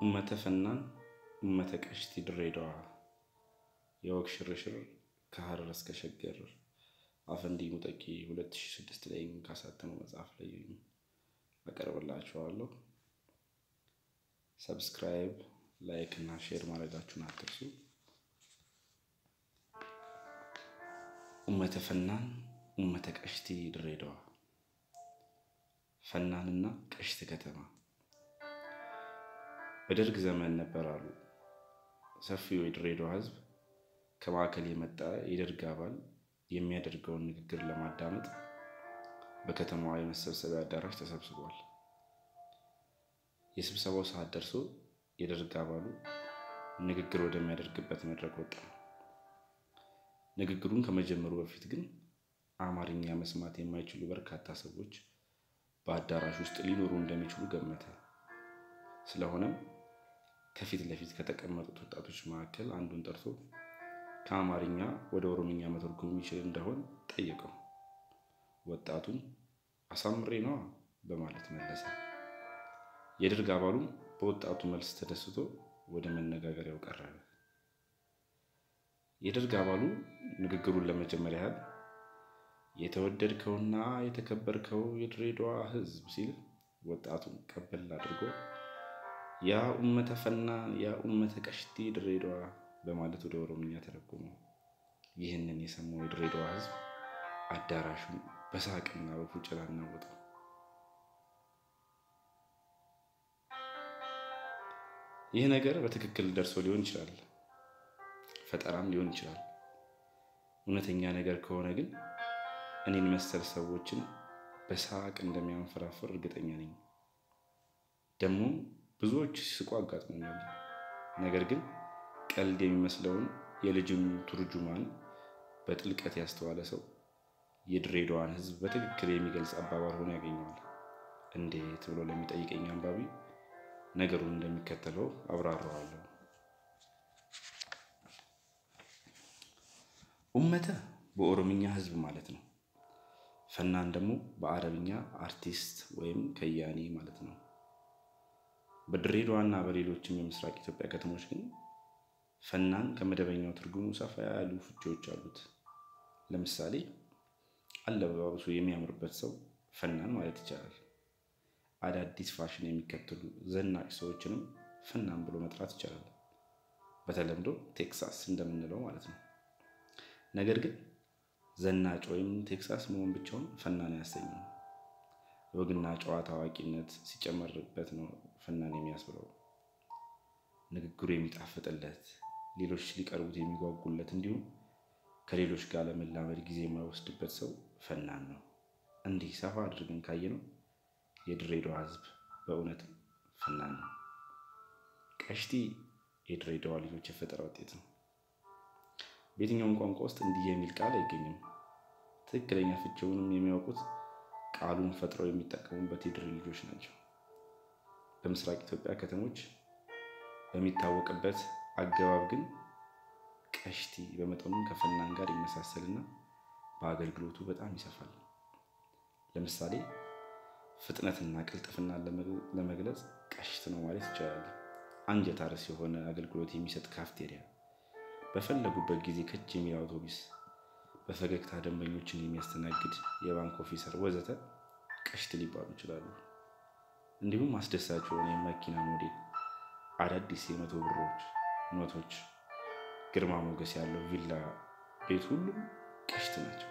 ኡመተ ፈናን ኡመተ ቀሽቲ ድሬዳዋ የወግ ሽርሽር ከሀረር እስከ ሸገር አፈንዲ ሙጠቂ 2006 ላይ ካሳተመው መጽሐፍ ላይ አቀርብላችኋለሁ። ሰብስክራይብ፣ ላይክ እና ሼር ማድረጋችሁን አትርሱ። ኡመተ ፈናን ኡመተ ቀሽቲ ድሬዳዋ ፈናንና ቀሽት ከተማ በደርግ ዘመን ነበር አሉ ሰፊው የድሬዳዋ ሕዝብ ከማዕከል የመጣ የደርግ አባል የሚያደርገውን ንግግር ለማዳመጥ በከተማዋ የመሰብሰቢያ አዳራሽ ተሰብስቧል። የስብሰባው ሰዓት ደርሶ የደርግ አባሉ ንግግር ወደሚያደርግበት መድረክ ወጣ። ንግግሩን ከመጀመሩ በፊት ግን አማርኛ መስማት የማይችሉ በርካታ ሰዎች በአዳራሽ ውስጥ ሊኖሩ እንደሚችሉ ገመተ። ስለሆነም ከፊት ለፊት ከተቀመጡት ወጣቶች መካከል አንዱን ጠርቶ ከአማርኛ ወደ ኦሮምኛ መተርጎም የሚችል እንደሆን ጠየቀው። ወጣቱም አሳምሬ ነዋ በማለት መለሰ። የደርግ አባሉም በወጣቱ መልስ ተደስቶ ወደ መነጋገሪያው ቀረበ። የደርግ አባሉ ንግግሩን ለመጀመር ያህል የተወደድከውና የተከበርከው የድሬዳዋ ሕዝብ ሲል ወጣቱን ቀበል አድርጎ ያ ኡመተ ፈናን ያ ኡመተ ቀሽቲ ድሬዳዋ በማለት ወደ ኦሮምኛ ተረጎመው። ይህንን የሰማው የድሬዳዋ ሕዝብ አዳራሹን በሳቅና በፉጨላ አናወጠው። ይህ ነገር በትክክል ደርሶ ሊሆን ይችላል፣ ፈጠራም ሊሆን ይችላል። እውነተኛ ነገር ከሆነ ግን እኔን መሰል ሰዎችን በሳቅ እንደሚያንፈራፍር እርግጠኛ ነኝ። ደግሞ ብዙዎች ሲስቁ አጋጥሞኛል። ነገር ግን ቀልድ የሚመስለውን የልጅን ቱርጁማን በጥልቀት ያስተዋለ ሰው የድሬዳዋን ሕዝብ በትክክል የሚገልጽ አባባል ሆኖ ያገኘዋል። እንዴት ብሎ ለሚጠይቀኝ አንባቢ ነገሩን እንደሚከተለው አብራራዋለሁ። ኡመተ በኦሮምኛ ሕዝብ ማለት ነው። ፈናን ደግሞ በአረብኛ አርቲስት ወይም ከያኔ ማለት ነው። በድሬዳዋና በሌሎችም የምስራቅ ኢትዮጵያ ከተሞች ግን ፈናን ከመደበኛው ትርጉሙ ሰፋ ያሉ ፍቺዎች አሉት። ለምሳሌ አለባበሱ የሚያምርበት ሰው ፈናን ማለት ይቻላል። አዳዲስ ፋሽን የሚከተሉ ዘናጭ ሰዎችንም ፈናን ብሎ መጥራት ይቻላል። በተለምዶ ቴክሳስ እንደምንለው ማለት ነው። ነገር ግን ዘናጭ ወይም ቴክሳስ መሆን ብቻውን ፈናን አያሰኝም። ወግና ጨዋታ አዋቂነት ሲጨመርበት ነው ፈናን የሚያስብለው። ንግግሩ የሚጣፍጥለት፣ ሌሎች ሊቀርቡት የሚጓጉለት እንዲሁም ከሌሎች ጋር ለመላመድ ጊዜ የማይወስድበት ሰው ፈናን ነው። እንዲህ ሰፋ አድርገን ካየነው የድሬዳዋ ሕዝብ በእውነትም ፈናን ነው። ቀሽቲ የድሬዳዋ ልጆች የፈጠራ ውጤት ነው። በየትኛውም ቋንቋ ውስጥ እንዲህ የሚል ቃል አይገኝም። ትክክለኛ ፍቺውንም የሚያውቁት ቃሉን ፈጥረው የሚጠቀሙበት የድሬ ልጆች ናቸው። በምስራቅ ኢትዮጵያ ከተሞች በሚታወቅበት አገባብ ግን ቀሽቲ በመጠኑ ከፈናን ጋር ይመሳሰልና በአገልግሎቱ በጣም ይሰፋል። ለምሳሌ ፍጥነትና ቅልጥፍናን ለመግለጽ ቀሽት ነው ማለት ይቻላል። አንጀት አርስ የሆነ አገልግሎት የሚሰጥ ካፍቴሪያ፣ በፈለጉበት ጊዜ ከች የሚል አውቶቡስ፣ በፈገግታ ደንበኞችን የሚያስተናግድ የባንክ ኦፊሰር ወዘተ ቀሽት ሊባሉ ይችላሉ። እንዲሁም አስደሳች የሆነ የመኪና ሞዴል፣ አዳዲስ የመቶ ብሮች ኖቶች፣ ግርማ ሞገስ ያለው ቪላ ቤት ሁሉም ቀሽት ናቸው።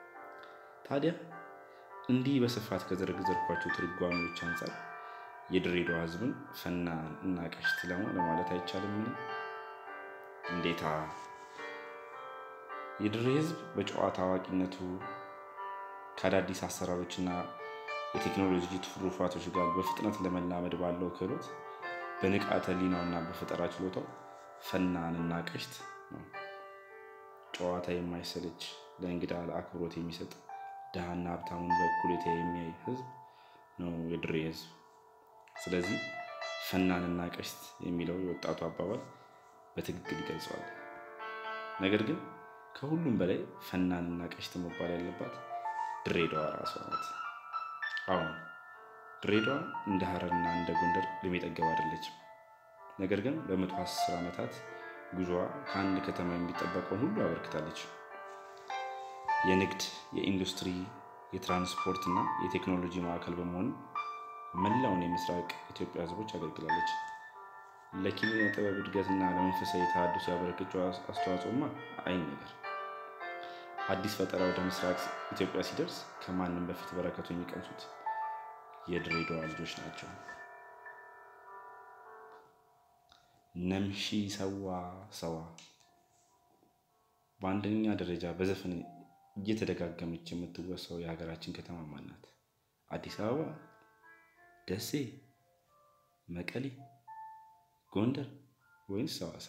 ታዲያ እንዲህ በስፋት ከዘረዘርኳቸው ትርጓሜዎች አንጻር የድሬዳዋ ሕዝብን ፈናን እና ቀሽት ለማለት አይቻልምን? እንዴታ! የድሬ ሕዝብ በጨዋታ አዋቂነቱ ከአዳዲስ አሰራሮችና የቴክኖሎጂ ትሩፋቶች ጋር በፍጥነት ለመላመድ ባለው ክህሎት በንቃተ ሕሊናውና በፈጠራ ችሎታው ፈናን እና ቀሽት ነው። ጨዋታ የማይሰለች ለእንግዳ ለአክብሮት የሚሰጥ ድሃና ሀብታሙን በእኩሌታ የሚያይ ሕዝብ ነው የድሬ ሕዝብ። ስለዚህ ፈናንና ቀሽት የሚለው የወጣቱ አባባል በትክክል ይገልጸዋል። ነገር ግን ከሁሉም በላይ ፈናንና ቀሽት መባል ያለባት ድሬዳዋ ራሷ ናት። አሁን ድሬዳዋ እንደ ሀረርና እንደ ጎንደር ዕድሜ ጠገብ አይደለችም። ነገር ግን በመቶ አስር ዓመታት ጉዞዋ ከአንድ ከተማ የሚጠበቀውን ሁሉ አበርክታለች። የንግድ፣ የኢንዱስትሪ፣ የትራንስፖርት እና የቴክኖሎጂ ማዕከል በመሆን መላውን የምስራቅ ኢትዮጵያ ሕዝቦች አገልግላለች። ለኪነ ጥበብ እድገትና ለመንፈሳዊ ተሐድሶ ያበረከችው አስተዋጽኦማ አይን ነገር። አዲስ ፈጠራ ወደ ምስራቅ ኢትዮጵያ ሲደርስ ከማንም በፊት በረከቱ የሚቀምሱት የድሬዳዋ ልጆች ናቸው። ነምሺ ሰዋ ሰዋ በአንደኛ ደረጃ በዘፈን እየተደጋገመች የምትወሳው የሀገራችን ከተማ ማን ናት? አዲስ አበባ፣ ደሴ፣ መቀሌ፣ ጎንደር ወይንስ ሐዋሳ?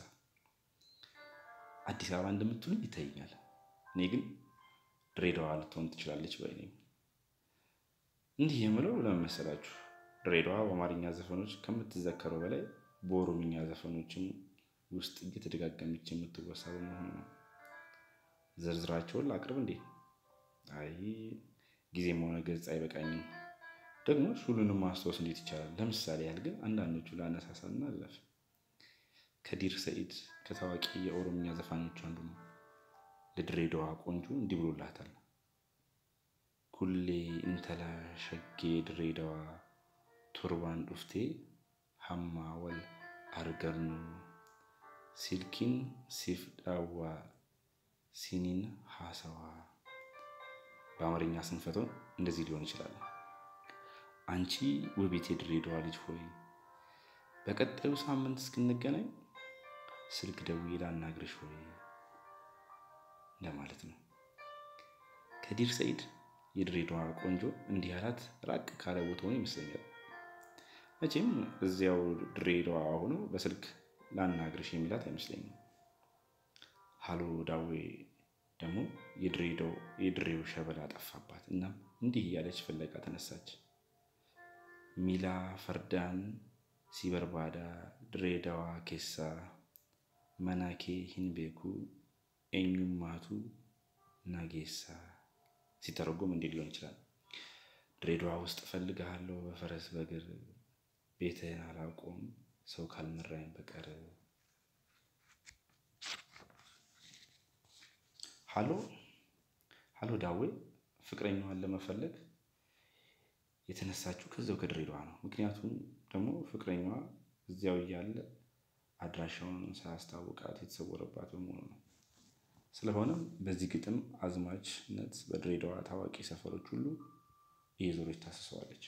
አዲስ አበባ እንደምትሉኝ ይታየኛል። እኔ ግን ድሬዳዋ ልትሆን ትችላለች ባይ ነኝ። እንዲህ የምለው ለምን መሰላችሁ? ድሬዳዋ በአማርኛ ዘፈኖች ከምትዘከረው በላይ በኦሮምኛ ዘፈኖችም ውስጥ እየተደጋገመች የምትወሳ በመሆኑ ነው። ዝርዝራቸውን ላቅርብ እንዴ? አይ ጊዜም ሆነ ገጽ አይበቃኝም። ደግሞ ሁሉንም ማስታወስ እንዴት ይቻላል? ለምሳሌ ያህል ግን አንዳንዶቹ ላነሳሳና አለፍ። ከዲር ሰኢድ ከታዋቂ የኦሮምኛ ዘፋኞች አንዱ ነው። ለድሬዳዋ ቆንጆ እንዲህ ብሎላታል። ኩሌ እንተላ ሸጌ ድሬዳዋ ቶርባን ዱፍቴ ሀማ ወል አርገርኑ ሲልኪን ሲፍ ዳዋ ሲኒን ሀሰዋ። በአማርኛ ስንፈተው እንደዚህ ሊሆን ይችላል። አንቺ ውቤት የድሬዳዋ ልጅ ሆይ በቀጣዩ ሳምንት እስክንገናኝ ስልክ ደውዬ ላናግርሽ ሆይ ለማለት ነው። ከዲር ሰኢድ የድሬዳዋ ቆንጆ እንዲህ አላት ራቅ ካለ ቦታ ሆኖ ይመስለኛል። መቼም እዚያው ድሬዳዋ ሆኖ በስልክ ላናግርሽ የሚላት አይመስለኝም። ሀሎ ዳዌ ደግሞ የድሬው ሸበላ ጠፋባት። እናም እንዲህ እያለች ፍለጋ ተነሳች። ሚላ ፈርዳን ሲበርባዳ ድሬዳዋ ኬሳ መናኬ ሂንቤኩ ኤኙማቱ ናጌሳ። ሲተረጎም እንዲህ ሊሆን ይችላል። ድሬዳዋ ውስጥ እፈልግሃለሁ በፈረስ በእግር ቤትህን አላውቀውም ሰው ካልመራኝ በቀር። ሀሎ ሀሎ ዳዌ ፍቅረኛዋን ለመፈለግ የተነሳችው ከዚያው ከድሬዳዋ ነው። ምክንያቱም ደግሞ ፍቅረኛዋ እዚያው እያለ አድራሻውን ሳያስታውቃት የተሰወረባት በመሆኑ ነው። ስለሆነም በዚህ ግጥም አዝማችነት በድሬዳዋ ታዋቂ ሰፈሮች ሁሉ እየዞረች ታስሰዋለች።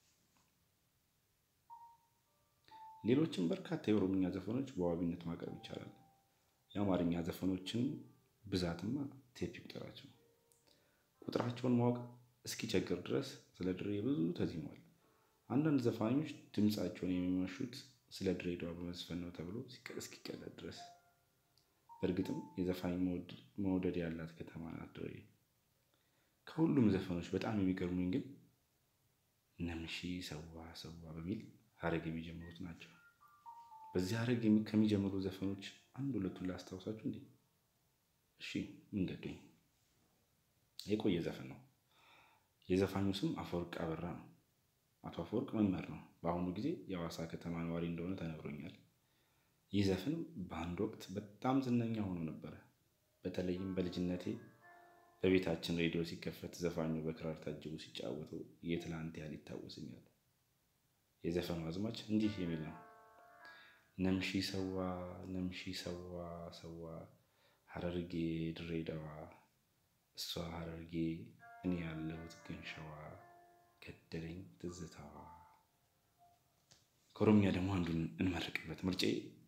ሌሎችም በርካታ የኦሮምኛ ዘፈኖች በዋቢነት ማቅረብ ይቻላል። የአማርኛ ዘፈኖችን ብዛትማ ቴፕ ይቁጠራቸው። ቁጥራቸውን ማወቅ እስኪቸግር ድረስ ስለ ድሬ ብዙ ተዚሟል። አንዳንድ ዘፋኞች ድምፃቸውን የሚመሹት ስለ ድሬዳዋ በመዝፈን ነው ተብሎ እስኪቀለድ ድረስ። በእርግጥም የዘፋኝ መውደድ ያላት ከተማ ናት ድሬ። ከሁሉም ዘፈኖች በጣም የሚገርሙኝ ግን ነምሺ ሰዋ ሰዋ በሚል ሀረግ የሚጀምሩት ናቸው። በዚህ ሀረግ ከሚጀምሩ ዘፈኖች አንድ ሁለቱን ላስታውሳችሁ እንዴ? እሺ መንገዶኝ የቆየ ዘፈን ነው። የዘፋኙ ስም አፈወርቅ አበራ ነው። አቶ አፈወርቅ መምህር ነው። በአሁኑ ጊዜ የሐዋሳ ከተማ ነዋሪ እንደሆነ ተነግሮኛል። ይህ ዘፈን በአንድ ወቅት በጣም ዝነኛ ሆኖ ነበረ። በተለይም በልጅነቴ በቤታችን ሬዲዮ ሲከፈት ዘፋኙ በክራር ታጅቡ ሲጫወቱ የትላንት ያህል ይታወሰኛል። የዘፈኑ አዝማች እንዲህ የሚል ነው። ነምሺ ሰዋ ነምሺ ሰዋ ሰዋ ሀረርጌ ድሬዳዋ እሷ ሀረርጌ እኔ ያለሁት ግን ሸዋ ገደለኝ ትዝታዋ። ከኦሮምኛ ደግሞ አንዱን እንመርቅበት። ምርጬ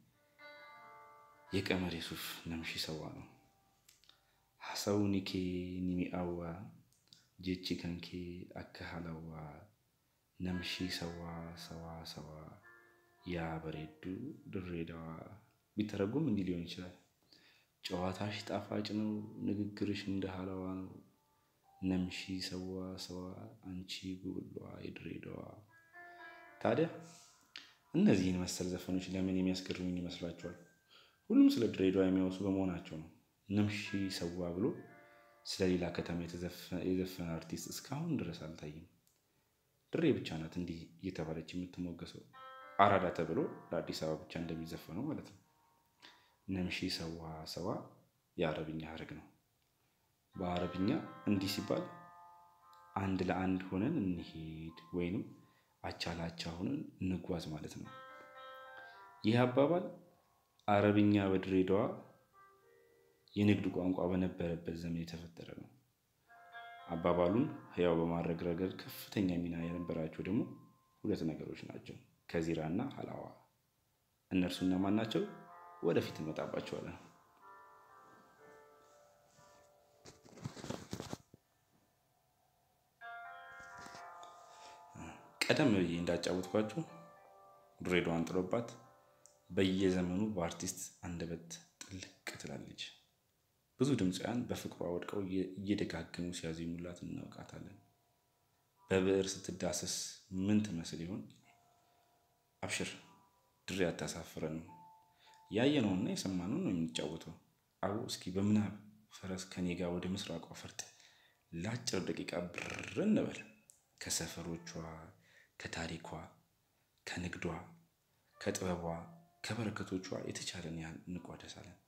የቀመር የሱፍ ነምሺ ሰዋ ነው። ሀሳውኒኬ ኒሚአዋ ጄቺ ከንኬ አከሃለዋ ነምሺ ሰዋ ሰዋ ሰዋ ያ በሬዱ ድሬዳዋ። ቢተረጉም እንዲህ ሊሆን ይችላል። ጨዋታሽ ጣፋጭ ነው፣ ንግግርሽ እንደ ሀላዋ ነው። ነምሺ ሰዋ ሰዋ አንቺ ጉብሏ የድሬዳዋ። ታዲያ እነዚህን መሰል ዘፈኖች ለምን የሚያስገርሙኝ ይመስላችኋል? ሁሉም ስለ ድሬዳዋ የሚያወሱ በመሆናቸው ነው። ነምሺ ሰዋ ብሎ ስለ ሌላ ከተማ የዘፈነ አርቲስት እስካሁን ድረስ አልታይም። ድሬ ብቻ ናት እንዲህ እየተባለች የምትሞገሰው። አራዳ ተብሎ ለአዲስ አበባ ብቻ እንደሚዘፈነው ማለት ነው። ነምሺ ሰዋ ሰዋ የአረብኛ ሀረግ ነው። በአረብኛ እንዲህ ሲባል አንድ ለአንድ ሆነን እንሄድ ወይንም አቻ ለአቻ ሆነን እንጓዝ ማለት ነው። ይህ አባባል አረብኛ በድሬዳዋ የንግድ ቋንቋ በነበረበት ዘመን የተፈጠረ ነው። አባባሉን ሕያው በማድረግ ረገድ ከፍተኛ ሚና የነበራቸው ደግሞ ሁለት ነገሮች ናቸው፣ ከዚራ እና ሀላዋ። እነርሱ እነማን ናቸው? ወደፊት እንመጣባቸዋለን። ቀደም ብዬ እንዳጫወትኳችሁ ድሬዳዋን ጥሎባት በየዘመኑ በአርቲስት አንደበት ጥልቅ ትላለች። ብዙ ድምፃውያን በፍቅሯ ወድቀው እየደጋገሙ ሲያዜሙላት እናውቃታለን። በብዕር ስትዳሰስ ምን ትመስል ይሆን? አብሽር ድሬ አታሳፍረንም። ያየነውና የሰማነውን ነው የምንጫወተው። አቡ እስኪ በምናብ ፈረስ ከኔ ጋር ወደ ምስራቋ ፈርጥ ለአጭር ደቂቃ ብር እንበል። ከሰፈሮቿ፣ ከታሪኳ፣ ከንግዷ፣ ከጥበቧ፣ ከበረከቶቿ የተቻለን ያህል እንቋደሳለን።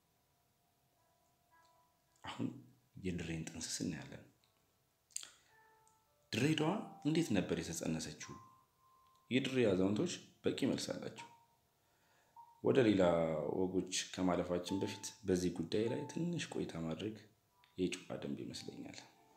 አሁን የድሬን ጥንስስ እናያለን። ድሬዳዋ እንዴት ነበር የተጸነሰችው? የድሬ አዛውንቶች በቂ መልስ አላቸው። ወደ ሌላ ወጎች ከማለፋችን በፊት በዚህ ጉዳይ ላይ ትንሽ ቆይታ ማድረግ የጨዋ ደንብ ይመስለኛል።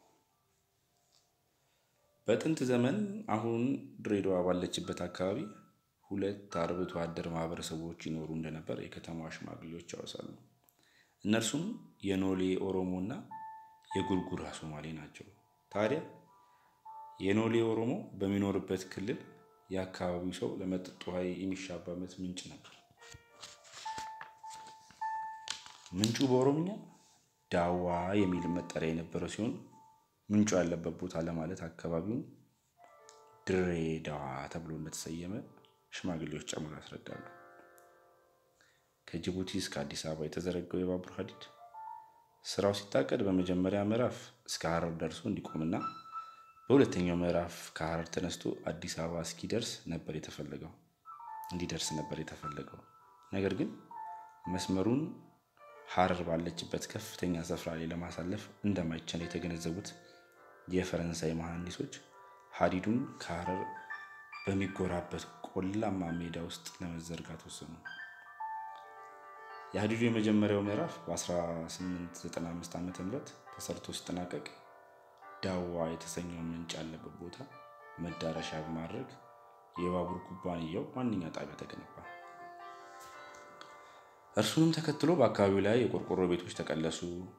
በጥንት ዘመን አሁን ድሬዳዋ ባለችበት አካባቢ ሁለት አርብቶ አደር ማህበረሰቦች ይኖሩ እንደነበር የከተማዋ ሽማግሌዎች ያወሳሉ። እነርሱም የኖሌ ኦሮሞ እና የጉርጉራ ሶማሌ ናቸው። ታዲያ የኖሌ ኦሮሞ በሚኖርበት ክልል የአካባቢው ሰው ለመጠጥ ውሃ የሚሻባበት ምንጭ ነበር። ምንጩ በኦሮምኛ ዳዋ የሚል መጠሪያ የነበረው ሲሆን ምንጩ ያለበት ቦታ ለማለት አካባቢውን ድሬዳዋ ተብሎ እንደተሰየመ ሽማግሌዎች ጨምሮ ያስረዳሉ። ከጅቡቲ እስከ አዲስ አበባ የተዘረጋው የባቡር ሀዲድ ስራው ሲታቀድ በመጀመሪያ ምዕራፍ እስከ ሀረር ደርሶ እንዲቆምና በሁለተኛው ምዕራፍ ከሀረር ተነስቶ አዲስ አበባ እስኪደርስ ነበር የተፈለገው እንዲደርስ ነበር የተፈለገው። ነገር ግን መስመሩን ሀረር ባለችበት ከፍተኛ ስፍራ ላይ ለማሳለፍ እንደማይቻል የተገነዘቡት የፈረንሳይ መሐንዲሶች ሀዲዱን ከሀረር በሚጎራበት ቆላማ ሜዳ ውስጥ ለመዘርጋት ወሰኑ። የሀዲዱ የመጀመሪያው ምዕራፍ በ1895 ዓ ም ተሰርቶ ሲጠናቀቅ ዳዋ የተሰኘውን ምንጭ ያለበት ቦታ መዳረሻ በማድረግ የባቡር ኩባንያው ዋነኛ ጣቢያ ተገነባ። እርሱንም ተከትሎ በአካባቢው ላይ የቆርቆሮ ቤቶች ተቀለሱ።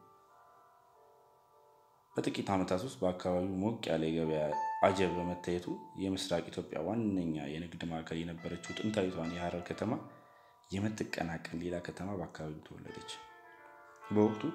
በጥቂት ዓመታት ውስጥ በአካባቢው ሞቅ ያለ የገበያ አጀብ በመታየቱ የምስራቅ ኢትዮጵያ ዋነኛ የንግድ ማዕከል የነበረችው ጥንታዊቷን የሀረር ከተማ የምትቀናቀን ሌላ ከተማ በአካባቢው ተወለደች። በወቅቱ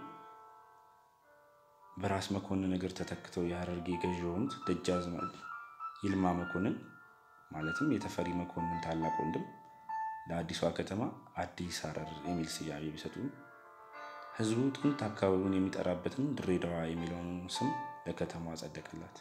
በራስ መኮንን እግር ተተክተው የሀረርጌ ገዥ የሆኑት ደጃዝማች ይልማ መኮንን ማለትም የተፈሪ መኮንን ታላቅ ወንድም ለአዲሷ ከተማ አዲስ ሀረር የሚል ስያሜ ቢሰጡም ሕዝቡ ጥንት አካባቢውን የሚጠራበትን ድሬዳዋ የሚለውን ስም ለከተማዋ ጸደቀላት።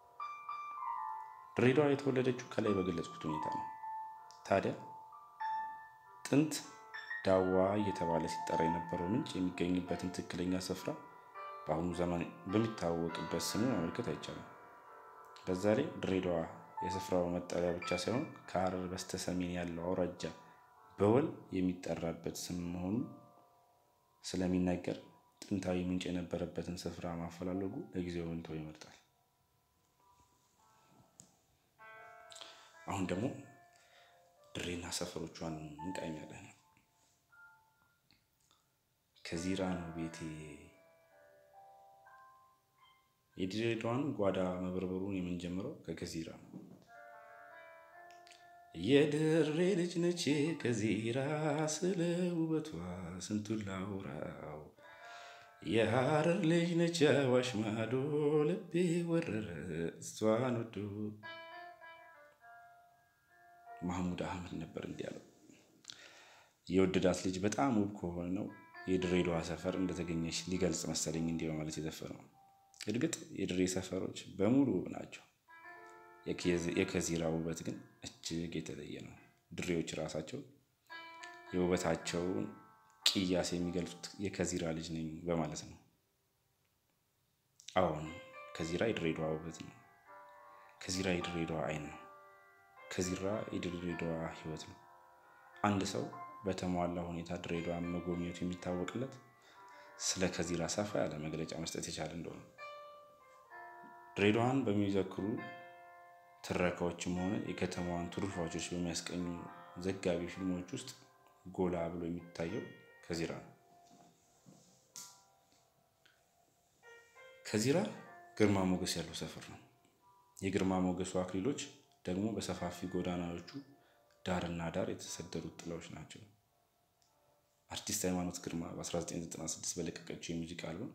ድሬዳዋ የተወለደችው ከላይ በገለጽኩት ሁኔታ ነው። ታዲያ ጥንት ዳዋ እየተባለ ሲጠራ የነበረው ምንጭ የሚገኝበትን ትክክለኛ ስፍራ በአሁኑ ዘመን በሚታወቅበት ስሙ ማመልከት አይቻልም። በዛ ላይ ድሬዳዋ የስፍራው መጠሪያ ብቻ ሳይሆን ከሀረር በስተ ሰሜን ያለው አውራጃ በወል የሚጠራበት ስም መሆኑ ስለሚነገር ጥንታዊ ምንጭ የነበረበትን ስፍራ ማፈላለጉ ለጊዜው ብንተው ይመርጣል። አሁን ደግሞ ድሬና ሰፈሮቿን እንቃኛለን። ከዚራ ነው ቤቴ የድሬዳዋን ጓዳ መበርበሩን የምንጀምረው ከከዚራ ነው። የድሬ ልጅ ነች ከዚራ ስለ ውበቷ ስንቱን ላውራው። የሀረር ልጅ ነች አዋሽ ማዶ ልቤ ወረረ እሷን ወዶ። ማህሙድ አህመድ ነበር እንዲህ ያለው። የወደዳት ልጅ በጣም ውብ ከሆነው የድሬዳዋ ሰፈር እንደተገኘች ሊገልጽ መሰለኝ እንዲህ በማለት የዘፈነው። እርግጥ የድሬ ሰፈሮች በሙሉ ውብ ናቸው። የከዚራ ውበት ግን እጅግ የተለየ ነው። ድሬዎች ራሳቸው የውበታቸውን ቅያስ የሚገልጹት የከዚራ ልጅ ነኝ በማለት ነው። አዎን ከዚራ የድሬዳዋ ውበት ነው። ከዚራ የድሬዳዋ ዓይን ነው። ከዚራ የድሬዳዋ ሕይወት ነው። አንድ ሰው በተሟላ ሁኔታ ድሬዳዋን መጎብኘቱ የሚታወቅለት ስለ ከዚራ ሰፋ ያለ መግለጫ መስጠት የቻለ እንደሆነ ድሬዳዋን በሚዘክሩ ትረካዎችም ሆነ የከተማዋን ትሩፋቶች በሚያስቀኙ ዘጋቢ ፊልሞች ውስጥ ጎላ ብሎ የሚታየው ከዚራ ነው። ከዚራ ግርማ ሞገስ ያለው ሰፈር ነው። የግርማ ሞገሱ አክሊሎች ደግሞ በሰፋፊ ጎዳናዎቹ ዳርና ዳር የተሰደሩት ጥላዎች ናቸው። አርቲስት ሃይማኖት ግርማ በ1996 በለቀቀችው የሙዚቃ አልበም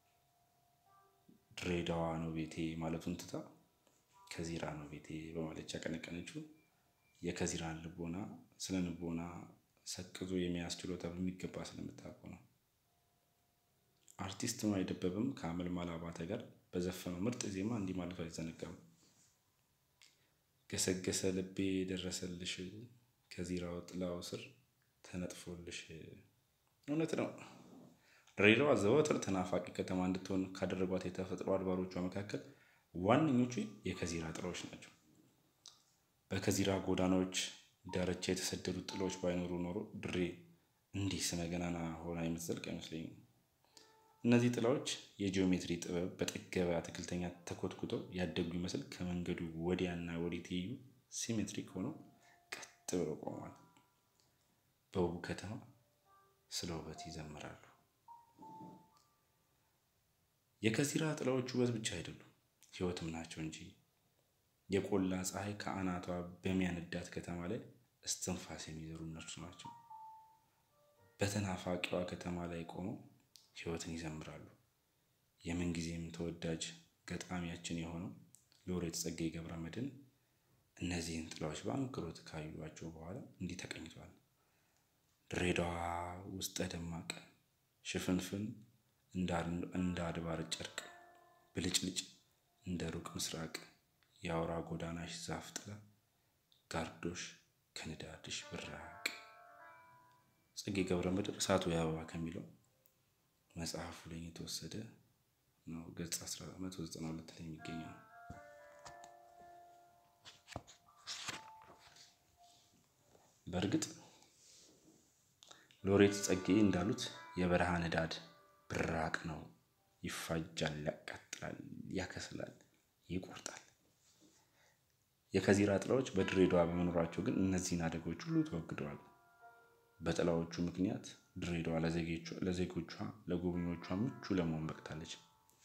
ድሬዳዋ ነው ቤቴ ማለቱን ትታ ከዚራ ነው ቤቴ በማለት ያቀነቀነችው የከዚራን ልቦና ስለ ልቦና ሰቅዞ የመያዝ ችሎታ በሚገባ ስለምታውቀው ነው። አርቲስት ነዋይ ደበበም ከአመልማል አባተ ጋር በዘፈነው ምርጥ ዜማ እንዲህ ማለቱ አይዘነጋም። ገሰገሰ ልቤ ደረሰልሽ ከዚራው ጥላው ስር ተነጥፎልሽ። እውነት ነው። ድሬዳዋ ዘወትር ተናፋቂ ከተማ እንድትሆን ካደረጓት የተፈጥሮ አድባሮቿ መካከል ዋነኞቹ የከዚራ ጥላዎች ናቸው። በከዚራ ጎዳናዎች ዳርቻ የተሰደዱት ጥላዎች ባይኖሩ ኖሮ ድሬ እንዲህ ስመ ገናና ሆና የምትዘልቅ አይመስለኝም። እነዚህ ጥላዎች የጂኦሜትሪ ጥበብ በጠገበ አትክልተኛ ተኮትኩተው ያደጉ ይመስል ከመንገዱ ወዲያና ወዲህ ትይዩ ሲሜትሪክ ሆነው ቀጥ ብለው ቆመዋል። በውብ ከተማ ስለ ውበት ይዘምራሉ። የከዚራ ጥላዎች ውበት ብቻ አይደሉም፣ ሕይወትም ናቸው እንጂ የቆላ ፀሐይ ከአናቷ በሚያነዳት ከተማ ላይ እስትንፋስ የሚዘሩ እነርሱ ናቸው። በተናፋቂዋ ከተማ ላይ ቆመው ሕይወትን ይዘምራሉ። የምንጊዜም ተወዳጅ ገጣሚያችን የሆነው ሎሬት ጸጋዬ ገብረ መድኅን እነዚህን ጥላዎች በአንክሮት ካዩዋቸው በኋላ እንዲህ ተቀኝቷል። ድሬዳዋ ውስጠ ደማቅ ሽፍንፍን እንደ አድባር ጨርቅ ብልጭልጭ እንደ ሩቅ ምስራቅ የአውራ ጎዳናሽ ዛፍ ጥላ ጋርዶሽ ከንዳድሽ ብራቅ። ጸጋዬ ገብረ መድኅን እሳቱ የአበባ ከሚለው መጽሐፉ ላይ የተወሰደ ነው። ገጽ 192 ላይ የሚገኘው ነው። በእርግጥ ሎሬት ጸጋዬ እንዳሉት የበረሃ ንዳድ ብራቅ ነው። ይፋጃል፣ ያቃጥላል፣ ያከስላል፣ ይቆርጣል። የከዚራ ጥላዎች በድሬዳዋ በመኖራቸው ግን እነዚህን አደጋዎች ሁሉ ተወግደዋል። በጥላዎቹ ምክንያት ድሬዳዋ ለዜጎቿ ለጎብኚዎቿ ምቹ ለመሆን በቅታለች።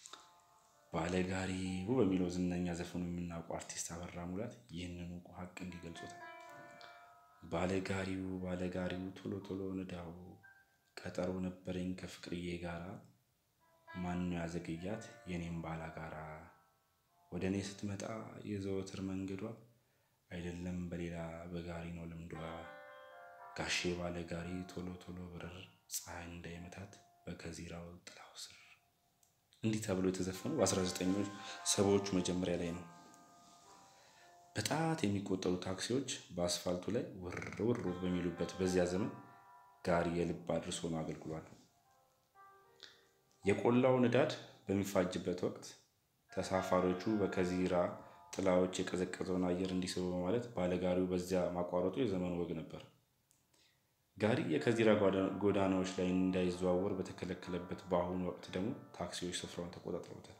ባለጋሪው በሚለው ዝነኛ ዘፈኑ የምናውቀው አርቲስት አበራ ሙላት ይህንኑ ሀቅ እንዲገልጹታል። ባለጋሪው ባለጋሪው ቶሎ ቶሎ ንዳው፣ ቀጠሮ ነበረኝ ከፍቅርዬ ጋራ፣ ማነው ያዘገያት የኔም ባላጋራ፣ ወደ እኔ ስትመጣ የዘወትር መንገዷ አይደለም በሌላ በጋሪ ነው ልምዷ ጋሼ ባለ ጋሪ ቶሎ ቶሎ ብረር ፀሐይ እንዳይመታት በከዚራው ጥላው ስር። እንዲህ ተብሎ የተዘፈነው በ19 ሰባዎቹ መጀመሪያ ላይ ነው። በጣት የሚቆጠሩ ታክሲዎች በአስፋልቱ ላይ ውር ውር በሚሉበት በዚያ ዘመን ጋሪ የልብ አድርስ ሆኖ አገልግሏል። የቆላው ንዳድ በሚፋጅበት ወቅት ተሳፋሪዎቹ በከዚራ ጥላዎች የቀዘቀዘውን አየር እንዲስቡ በማለት ባለጋሪው በዚያ ማቋረጡ የዘመኑ ወግ ነበር። ጋሪ የከዚራ ጎዳናዎች ላይ እንዳይዘዋወር በተከለከለበት በአሁኑ ወቅት ደግሞ ታክሲዎች ስፍራውን ተቆጣጥረውታል።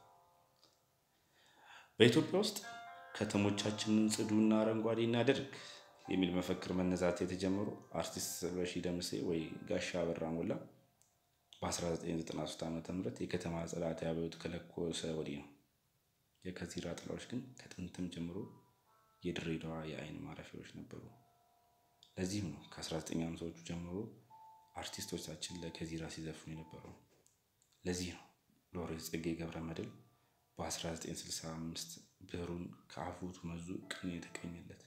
በኢትዮጵያ ውስጥ ከተሞቻችንን ጽዱና አረንጓዴ እናድርግ የሚል መፈክር መነዛት የተጀመሩ አርቲስት ስለሺ ደምሴ ወይ ጋሻ አበራ ሞላ በ1993 ዓ ም የከተማ ጽዳት አብዮት ከለኮሰ ወዲህ ነው። የከዚራ ጥላዎች ግን ከጥንትም ጀምሮ የድሬዳዋ የዓይን ማረፊያዎች ነበሩ። ለዚህም ነው ከ1950ዎቹ ጀምሮ አርቲስቶቻችን ለከዚራ ሲዘፍኑ የነበረው። ለዚህ ነው ሎሬት ጸጋዬ ገብረ መድኅን በ1965 ብዕሩን ከአፎቱ መዞ ቅኔ የተቀኘለት።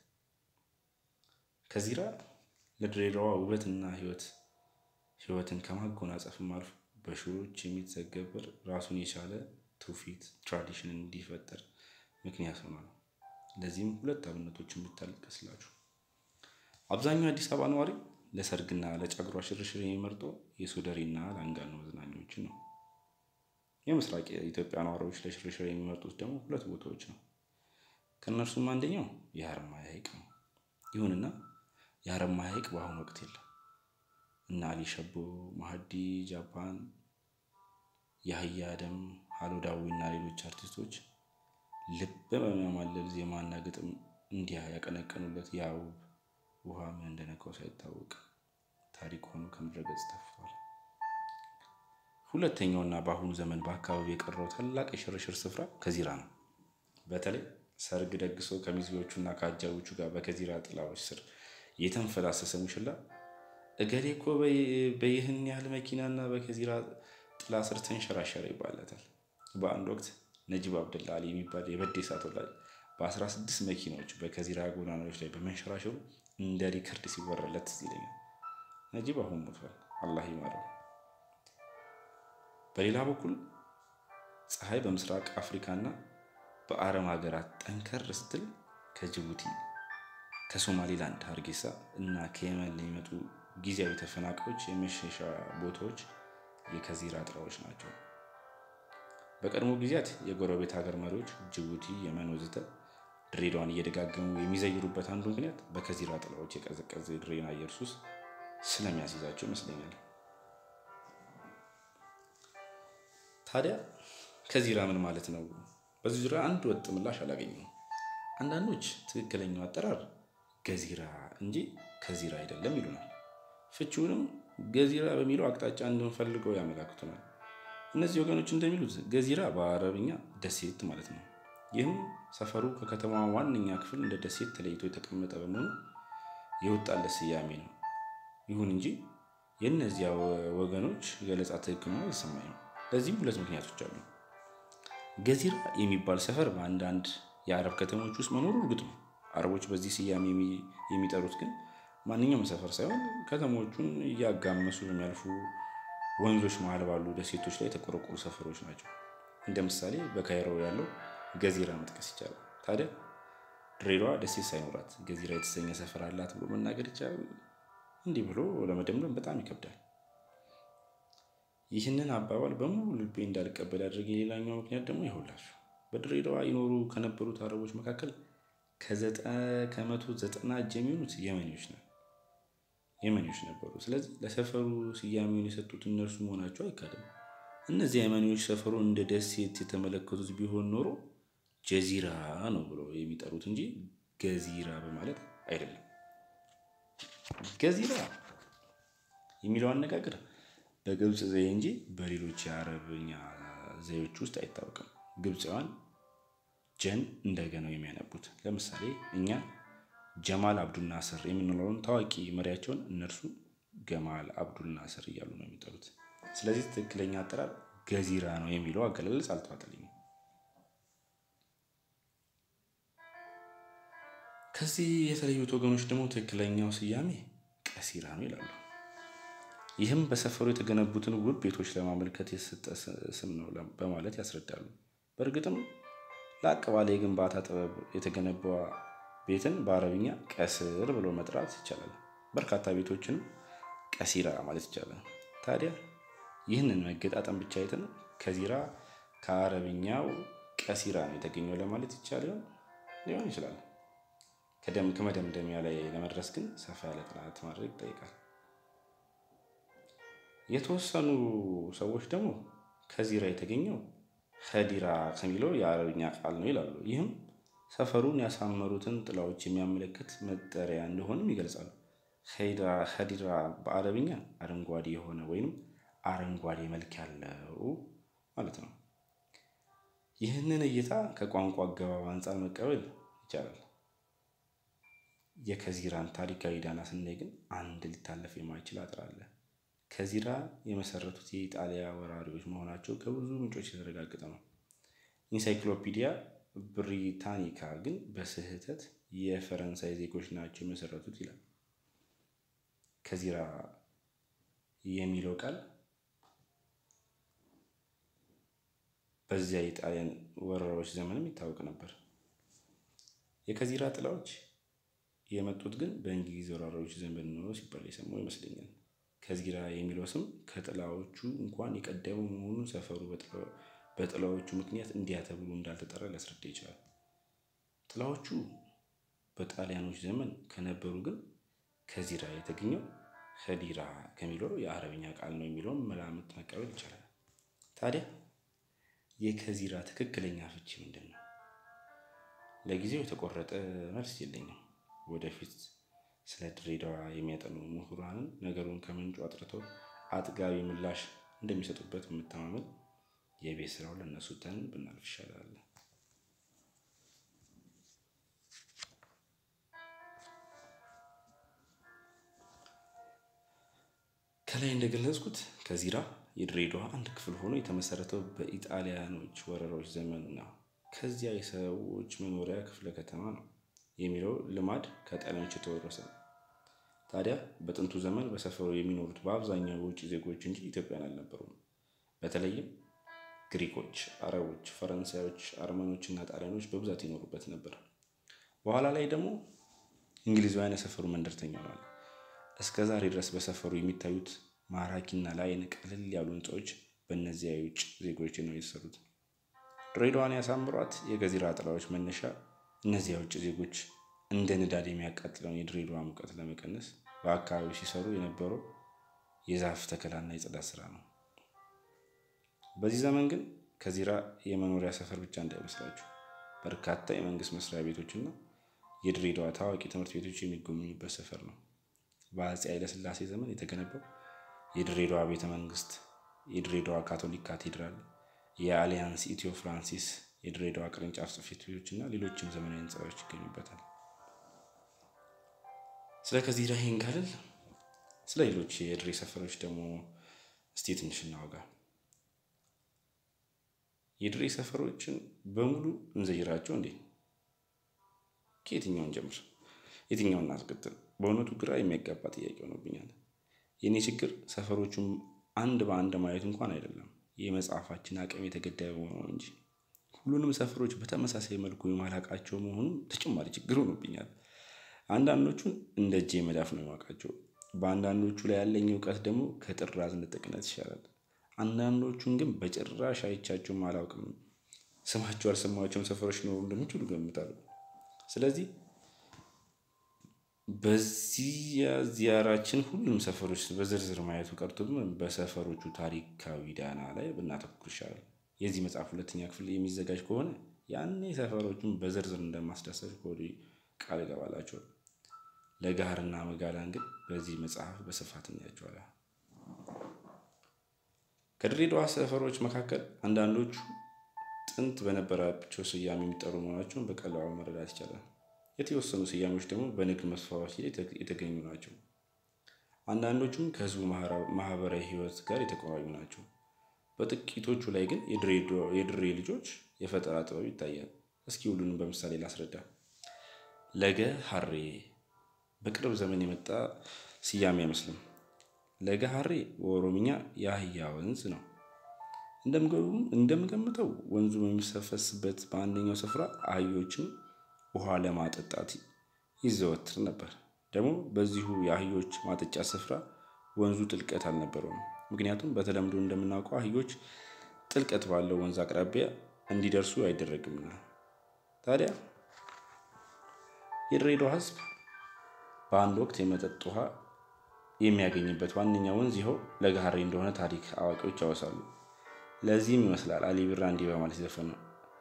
ከዚራ ለድሬዳዋ ውበትና ሕይወት ሕይወትን ከማጎናጸፍም አልፎ በሺዎች የሚተገበር ራሱን የቻለ ትውፊት ትራዲሽን እንዲፈጠር ምክንያት ሆኗል። ለዚህም ሁለት አብነቶችን ብታልቀስላችሁ አብዛኛው የአዲስ አበባ ነዋሪ ለሰርግና ለጨጉሯ ሽርሽር የሚመርጠው የሶደሬና ላንጋኖ መዝናኛዎችን ነው። የምስራቅ የኢትዮጵያ ነዋሪዎች ለሽርሽር የሚመርጡት ደግሞ ሁለት ቦታዎች ነው። ከእነርሱም አንደኛው የሀረማያ ሐይቅ ነው። ይሁንና የሀረማያ ሐይቅ በአሁኑ ወቅት የለም እና አሊ ሸቦ፣ ማህዲ ጃፓን፣ የአህያ ደም፣ ሀሎ ዳዊ እና ሌሎች አርቲስቶች ልብ በሚያማልል ዜማና ግጥም እንዲያ ያቀነቀኑለት ያ ውብ ውሃ ምን እንደነካው ሳይታወቅ ታሪክ ሆኖ ከምድረ ገጽ ጠፍቷል። ሁለተኛውና በአሁኑ ዘመን በአካባቢው የቀረው ታላቅ የሽርሽር ስፍራ ከዚራ ነው። በተለይ ሰርግ ደግሶ ከሚዜዎቹና ከአጃቢዎቹ ጋር በከዚራ ጥላዎች ስር የተንፈላሰሰ ሙሽላ እገሌ እኮ በይህን ያህል መኪናና በከዚራ ጥላ ስር ተንሸራሸረ ይባላታል። በአንድ ወቅት ነጂብ አብደላ አሊ የሚባል የበዴሳ ተወላጅ በአስራ ስድስት መኪናዎች በከዚራ ጎዳናዎች ላይ በመንሸራሸሩ እንደ ሪከርድ ሲወራለት ትዝ ይለኛል። ነጂብ አሁን ሞቷል፣ አላህ ይማረው። በሌላ በኩል ፀሐይ በምስራቅ አፍሪካና በአረብ ሀገራት ጠንከር ስትል ከጅቡቲ ከሶማሌላንድ ሀርጌሳ እና ከየመን ለሚመጡ ጊዜያዊ ተፈናቃዮች የመሸሻ ቦታዎች የከዚራ ጥላዎች ናቸው። በቀድሞ ጊዜያት የጎረቤት ሀገር መሪዎች ጅቡቲ፣ የመን ወዘተ ድሬዳዋን እየደጋገሙ የሚዘይሩበት አንዱ ምክንያት በከዚራ ጥላዎች የቀዘቀዘ የድሬን አየር ሱስ ስለሚያስይዛቸው ይመስለኛል። ታዲያ ከዚራ ምን ማለት ነው? በዚህ ዙሪያ አንድ ወጥ ምላሽ አላገኘም። አንዳንዶች ትክክለኛው አጠራር ገዚራ እንጂ ከዚራ አይደለም ይሉናል። ፍቺውንም ገዚራ በሚለው አቅጣጫ እንድንፈልገው ያመላክቱናል። እነዚህ ወገኖች እንደሚሉት ገዚራ በአረብኛ ደሴት ማለት ነው። ይህም ሰፈሩ ከከተማዋ ዋነኛ ክፍል እንደ ደሴት ተለይቶ የተቀመጠ በመሆኑ የወጣለት ስያሜ ነው። ይሁን እንጂ የእነዚያ ወገኖች ገለጻ ትክክል ነው አይሰማኝም። ለዚህም ሁለት ምክንያቶች አሉ። ገዚራ የሚባል ሰፈር በአንዳንድ የአረብ ከተሞች ውስጥ መኖሩ እርግጥ ነው። አረቦች በዚህ ስያሜ የሚጠሩት ግን ማንኛውም ሰፈር ሳይሆን ከተሞቹን እያጋመሱ በሚያልፉ ወንዞች መሀል ባሉ ደሴቶች ላይ የተቆረቆሩ ሰፈሮች ናቸው። እንደ ምሳሌ በካይሮ ያለው ገዚራ መጥቀስ ይቻላል። ታዲያ ድሬዳዋ ደሴት ሳይኖራት ገዚራ የተሰኘ ሰፈር አላት ብሎ መናገር ይቻላል? እንዲህ ብሎ ለመደምደም በጣም ይከብዳል። ይህንን አባባል በሙሉ ልቤ እንዳልቀበል ያደረገኝ ሌላኛው ምክንያት ደግሞ ይኸውላችሁ በድሬዳዋ ይኖሩ ከነበሩት አረቦች መካከል ከመቶ ዘጠና እጅ የሚሆኑት የመኔዎች ነው የመኔዎች ነበሩ። ስለዚህ ለሰፈሩ ስያሜውን የሰጡት እነርሱ መሆናቸው አይካድም። እነዚህ የመኔዎች ሰፈሩ እንደ ደሴት የተመለከቱት ቢሆን ኖሮ ጀዚራ ነው ብለው የሚጠሩት እንጂ ገዚራ በማለት አይደለም። ገዚራ የሚለው አነጋገር በግብፅ ዘዬ እንጂ በሌሎች የአረብኛ ዘዬዎች ውስጥ አይታወቅም። ግብፃውያን ጀን እንደገና የሚያነቡት ለምሳሌ እኛ ጀማል አብዱል ናስር የምንለውን ታዋቂ መሪያቸውን እነርሱ ገማል አብዱል ናስር እያሉ ነው የሚጠሩት። ስለዚህ ትክክለኛ አጠራር ገዚራ ነው የሚለው አገላለጽ አልተዋጠልኝም። ከዚህ የተለዩት ወገኖች ደግሞ ትክክለኛው ስያሜ ቀሲራ ነው ይላሉ። ይህም በሰፈሩ የተገነቡትን ውብ ቤቶች ለማመልከት የተሰጠ ስም ነው በማለት ያስረዳሉ። በእርግጥም ላቅ ባለ የግንባታ ጥበብ የተገነባ ቤትን በአረብኛ ቀስር ብሎ መጥራት ይቻላል። በርካታ ቤቶችንም ቀሲራ ማለት ይቻላል። ታዲያ ይህንን መገጣጠም ብቻ አይተን ከዚራ ከአረብኛው ቀሲራ ነው የተገኘው ለማለት ይቻል ሊሆን ይችላል። ከመደምደሚያ ላይ ለመድረስ ግን ሰፋ ያለ ጥናት ማድረግ ይጠይቃል። የተወሰኑ ሰዎች ደግሞ ከዚራ የተገኘው ከዲራ ከሚለው የአረብኛ ቃል ነው ይላሉ። ይህም ሰፈሩን ያሳመሩትን ጥላዎች የሚያመለክት መጠሪያ እንደሆንም ይገልጻሉ። ከዲራ በአረብኛ አረንጓዴ የሆነ ወይም አረንጓዴ መልክ ያለው ማለት ነው። ይህንን እይታ ከቋንቋ አገባብ አንጻር መቀበል ይቻላል። የከዚራን ታሪካዊ ዳና ስናይ ግን አንድ ሊታለፍ የማይችል አጥር አለ። ከዚራ የመሰረቱት የኢጣሊያ ወራሪዎች መሆናቸው ከብዙ ምንጮች የተረጋገጠ ነው። ኢንሳይክሎፒዲያ ብሪታኒካ ግን በስህተት የፈረንሳይ ዜጎች ናቸው የመሰረቱት ይላል። ከዚራ የሚለው ቃል በዚያ የጣሊያን ወረራዎች ዘመንም ይታወቅ ነበር። የከዚራ ጥላዎች የመጡት ግን በእንግሊዝ ወራሪዎች ዘመን ነው ሲባል የሰማው ይመስለኛል። ከዚራ የሚለው ስም ከጥላዎቹ እንኳን የቀደመ መሆኑን ሰፈሩ በጥላዎቹ ምክንያት እንዲያ ተብሎ እንዳልተጠራ ሊያስረዳ ይችላል። ጥላዎቹ በጣሊያኖች ዘመን ከነበሩ ግን ከዚራ የተገኘው ከዲራ ከሚለው የአረብኛ ቃል ነው የሚለውን መላምት መቀበል ይቻላል። ታዲያ የከዚራ ትክክለኛ ፍቺ ምንድን ነው? ለጊዜው የተቆረጠ መልስ የለኝም። ወደፊት ስለ ድሬዳዋ የሚያጠኑ ምሁራንን ነገሩን ከምንጩ አጥርተው አጥጋቢ ምላሽ እንደሚሰጡበት የምተማመን የቤት ስራው ለእነሱ ተን ብናልፍ ይሻላል። ከላይ እንደገለጽኩት ከዚራ የድሬዳዋ አንድ ክፍል ሆኖ የተመሰረተው በኢጣሊያኖች ወረራዎች ዘመን ነው። ከዚያ የሰዎች መኖሪያ ክፍለ ከተማ ነው የሚለው ልማድ ከጣሊያኖች የተወረሰ ነው። ታዲያ በጥንቱ ዘመን በሰፈሩ የሚኖሩት በአብዛኛው የውጭ ዜጎች እንጂ ኢትዮጵያን አልነበሩም። በተለይም ግሪኮች፣ አረቦች፣ ፈረንሳዮች፣ አርመኖች እና ጣሊያኖች በብዛት ይኖሩበት ነበር። በኋላ ላይ ደግሞ እንግሊዛውያን የሰፈሩ መንደርተኛ ሆኗል። እስከ ዛሬ ድረስ በሰፈሩ የሚታዩት ማራኪና ለዓይን ቀለል ያሉ ሕንፃዎች በእነዚያ የውጭ ዜጎች ነው የተሰሩት። ድሬዳዋን ያሳምሯት የገዚራ ጥላዎች መነሻ እነዚያ የውጭ ዜጎች እንደ ንዳድ የሚያቃጥለውን የድሬዳዋ ሙቀት ለመቀነስ በአካባቢው ሲሰሩ የነበረው የዛፍ ተከላና የጽዳት ስራ ነው። በዚህ ዘመን ግን ከዚራ የመኖሪያ ሰፈር ብቻ እንዳይመስላችሁ በርካታ የመንግስት መስሪያ ቤቶችና የድሬዳዋ ታዋቂ ትምህርት ቤቶች የሚጎበኙበት ሰፈር ነው። በአፄ ኃይለሥላሴ ዘመን የተገነባው የድሬዳዋ ቤተ መንግስት፣ የድሬዳዋ ካቶሊክ ካቴድራል፣ የአሊያንስ ኢትዮ ፍራንሲስ የድሬዳዋ ቅርንጫፍ ጽሕፈት ቤቶች እና ሌሎችም ዘመናዊ ህንፃዎች ይገኙበታል። ስለ ከዚራ ይሄን ካልን ስለ ሌሎች የድሬ ሰፈሮች ደግሞ እስቲ ትንሽ እናወጋ። የድሬ ሰፈሮችን በሙሉ እንዘይራቸው እንዴ? ከየትኛውን ጀምር? የትኛውን እናስቀጥል? በእውነቱ ግራ የሚያጋባ ጥያቄ ሆኖብኛል። የእኔ ችግር ሰፈሮቹም አንድ በአንድ ማየት እንኳን አይደለም፣ የመጽሐፋችን አቅም የተገደበ ነው እንጂ ሁሉንም ሰፈሮች በተመሳሳይ መልኩ የማላቃቸው መሆኑን ተጨማሪ ችግር ሆኖብኛል። አንዳንዶቹን እንደ እጄ መዳፍ ነው የማውቃቸው። በአንዳንዶቹ ላይ ያለኝ እውቀት ደግሞ ከጥራዝ ንጥቅነት ይሻላል። አንዳንዶቹን ግን በጭራሽ አይቻቸውም አላውቅም። ስማቸው ያልሰማቸውም ሰፈሮች ኖሩ እንደሚችሉ ገምታለሁ። ስለዚህ በዚያ ዚያራችን ሁሉም ሰፈሮች በዝርዝር ማየቱ ቀርቶብን በሰፈሮቹ ታሪካዊ ዳና ላይ ብናተኩር ይሻላል። የዚህ መጽሐፍ ሁለተኛ ክፍል የሚዘጋጅ ከሆነ ያኔ ሰፈሮቹን በዝርዝር እንደማስዳሰስ ከወዲሁ ቃል እገባላቸዋል። ለገሃርና መጋላን ግን በዚህ መጽሐፍ በስፋት እናያቸዋለን። ከድሬዳዋ ሰፈሮች መካከል አንዳንዶቹ ጥንት በነበራቸው ስያሜ የሚጠሩ መሆናቸውን በቀላሉ መረዳት ይቻላል። የተወሰኑ ስያሜዎች ደግሞ በንግድ መስፋፋት የተገኙ ናቸው። አንዳንዶቹም ከህዝቡ ማህበራዊ ህይወት ጋር የተቆራኙ ናቸው። በጥቂቶቹ ላይ ግን የድሬ ልጆች የፈጠራ ጥበብ ይታያል። እስኪ ሁሉንም በምሳሌ ላስረዳ። ለገ ሀሬ በቅርብ ዘመን የመጣ ስያሜ አይመስልም። ለገ ሀሬ በኦሮምኛ የአህያ ወንዝ ነው። እንደምገምተው ወንዙ በሚሰፈስበት በአንደኛው ስፍራ አህዮችን ውሃ ለማጠጣት ይዘወትር ነበር። ደግሞ በዚሁ የአህዮች ማጠጫ ስፍራ ወንዙ ጥልቀት አልነበረውም። ምክንያቱም በተለምዶ እንደምናውቀው አህዮች ጥልቀት ባለው ወንዝ አቅራቢያ እንዲደርሱ አይደረግምና። ታዲያ የድሬዳዋ ሕዝብ በአንድ ወቅት የመጠጥ ውሃ የሚያገኝበት ዋነኛ ወንዝ ይኸው ለገሃሬ እንደሆነ ታሪክ አዋቂዎች ያወሳሉ። ለዚህም ይመስላል አሊ ቢራ እንዲህ በማለት የዘፈነው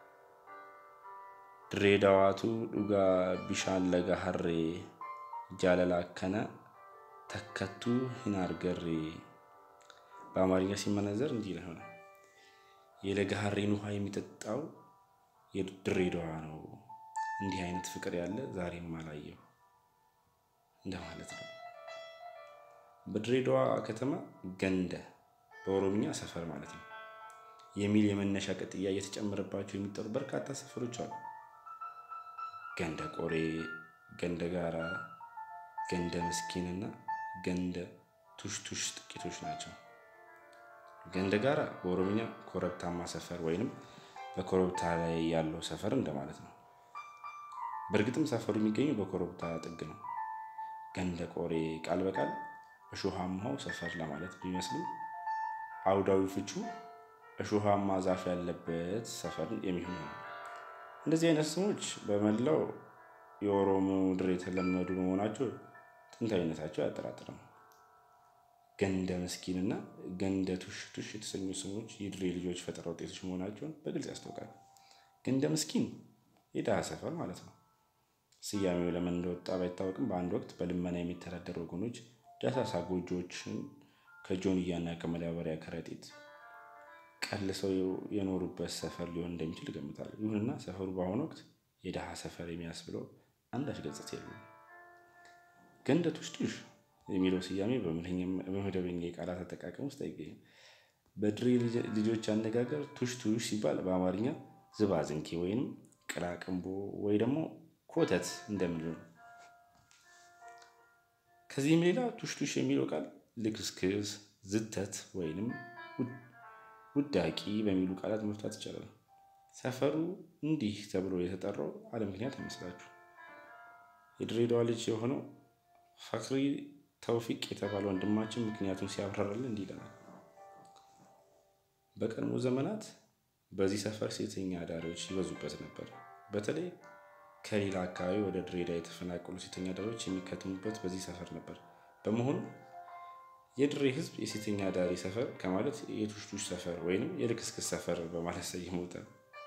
ድሬዳዋቱ ዱጋ ቢሻን ለገሃሬ ጃለላ ከነ ተከቱ ሂናርገሬ በአማርኛ ሲመነዘር እንዲህ ይሆናል። የለገሃሬን ውሃ የሚጠጣው የድሬዳዋ ነው። እንዲህ አይነት ፍቅር ያለ ዛሬም አላየሁ እንደማለት ነው። በድሬዳዋ ከተማ ገንደ በኦሮምኛ ሰፈር ማለት ነው የሚል የመነሻ ቅጥያ እየተጨመረባቸው የሚጠሩ በርካታ ሰፈሮች አሉ። ገንደ ቆሬ፣ ገንደ ጋራ፣ ገንደ ምስኪንና ገንደ ቱሽቱሽ ጥቂቶች ናቸው። ገንደ ጋራ በኦሮምኛ ኮረብታማ ሰፈር ወይንም በኮረብታ ላይ ያለው ሰፈር እንደማለት ነው። በእርግጥም ሰፈሩ የሚገኘው በኮረብታ ጥግ ነው። ገንደ ቆሬ ቃል በቃል እሾሃማው ሰፈር ለማለት ቢመስልም አውዳዊ ፍቹ እሾሃማ ዛፍ ያለበት ሰፈር የሚሆን ነው። እንደዚህ አይነት ስሞች በመላው የኦሮሞ ምድር የተለመዱ በመሆናቸው ጥንታዊነታቸው አያጠራጥርም። ገንደ መስኪን እና ገንደ ቱሽ ቱሽ የተሰኙ ስሞች የድሬ ልጆች ፈጠራ ውጤቶች መሆናቸውን በግልጽ ያስታውቃል። ገንደ መስኪን የድሃ ሰፈር ማለት ነው። ስያሜው ለምን እንደወጣ ባይታወቅም በአንድ ወቅት በልመና የሚተዳደሩ ወገኖች ደሳሳ ጎጆዎችን ከጆንያና ከመዳበሪያ ከረጢት ቀልሰው የኖሩበት ሰፈር ሊሆን እንደሚችል ይገምታሉ። ይሁንና ሰፈሩ በአሁኑ ወቅት የድሃ ሰፈር የሚያስብለው አንዳች ገጽታ የለውም። ገንደ ቱሽ ቱሽ የሚለው ስያሜ በመደበኛ የቃላት አጠቃቀም ውስጥ አይገኝም። በድሬ ልጆች አነጋገር ቱሽ ቱሽ ሲባል በአማርኛ ዝባዝንኬ ወይም ቅላቅንቦ ወይ ደግሞ ኮተት እንደምንለው ነው። ከዚህም ሌላ ቱሽ ቱሽ የሚለው ቃል ልክስክስ፣ ዝተት ወይንም ውዳቂ በሚሉ ቃላት መፍታት ይቻላል። ሰፈሩ እንዲህ ተብሎ የተጠራው አለ ምክንያት አይመስላችሁ። የድሬዳዋ ልጅ የሆነው ፈክሪ ተውፊቅ የተባለ ወንድማችን ምክንያቱን ሲያብራራልን እንዲህ ይለናል። በቀድሞ ዘመናት በዚህ ሰፈር ሴተኛ አዳሪዎች ይበዙበት ነበር። በተለይ ከሌላ አካባቢ ወደ ድሬዳዋ የተፈናቀሉ ሴተኛ አዳሪዎች የሚከትሙበት በዚህ ሰፈር ነበር። በመሆኑ የድሬ ሕዝብ የሴተኛ አዳሪ ሰፈር ከማለት የቱሽቱሽ ሰፈር ወይም የልክስክስ ሰፈር በማለት ሰይመውታል።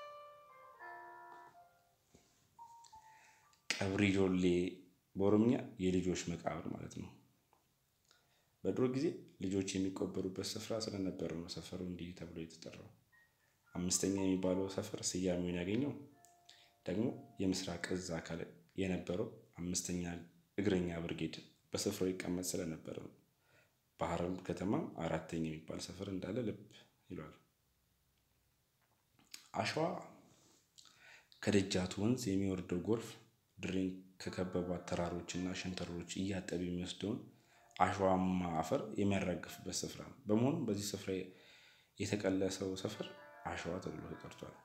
ቀብሪ ጆሌ በኦሮምኛ የልጆች መቃብር ማለት ነው። በድሮ ጊዜ ልጆች የሚቆበሩበት ስፍራ ስለነበረ ነው ሰፈሩ እንዲህ ተብሎ የተጠራው። አምስተኛ የሚባለው ሰፈር ስያሜውን ያገኘው ደግሞ የምስራቅ እዝ አካል የነበረው አምስተኛ እግረኛ ብርጌድ በስፍራው ይቀመጥ ስለነበረ ነው። በሐረር ከተማ አራተኛ የሚባል ሰፈር እንዳለ ልብ ይሏል። አሸዋ ከደጃቱ ወንዝ የሚወርደው ጎርፍ ድሬን ከከበቧት ተራሮችና ሸንተረሮች እያጠበ የሚወስደውን አሸዋማ አፈር የሚያራግፍበት ስፍራ ነው። በመሆኑም በዚህ ስፍራ የተቀለሰው ሰፈር አሸዋ ተብሎ ተጠርቷል።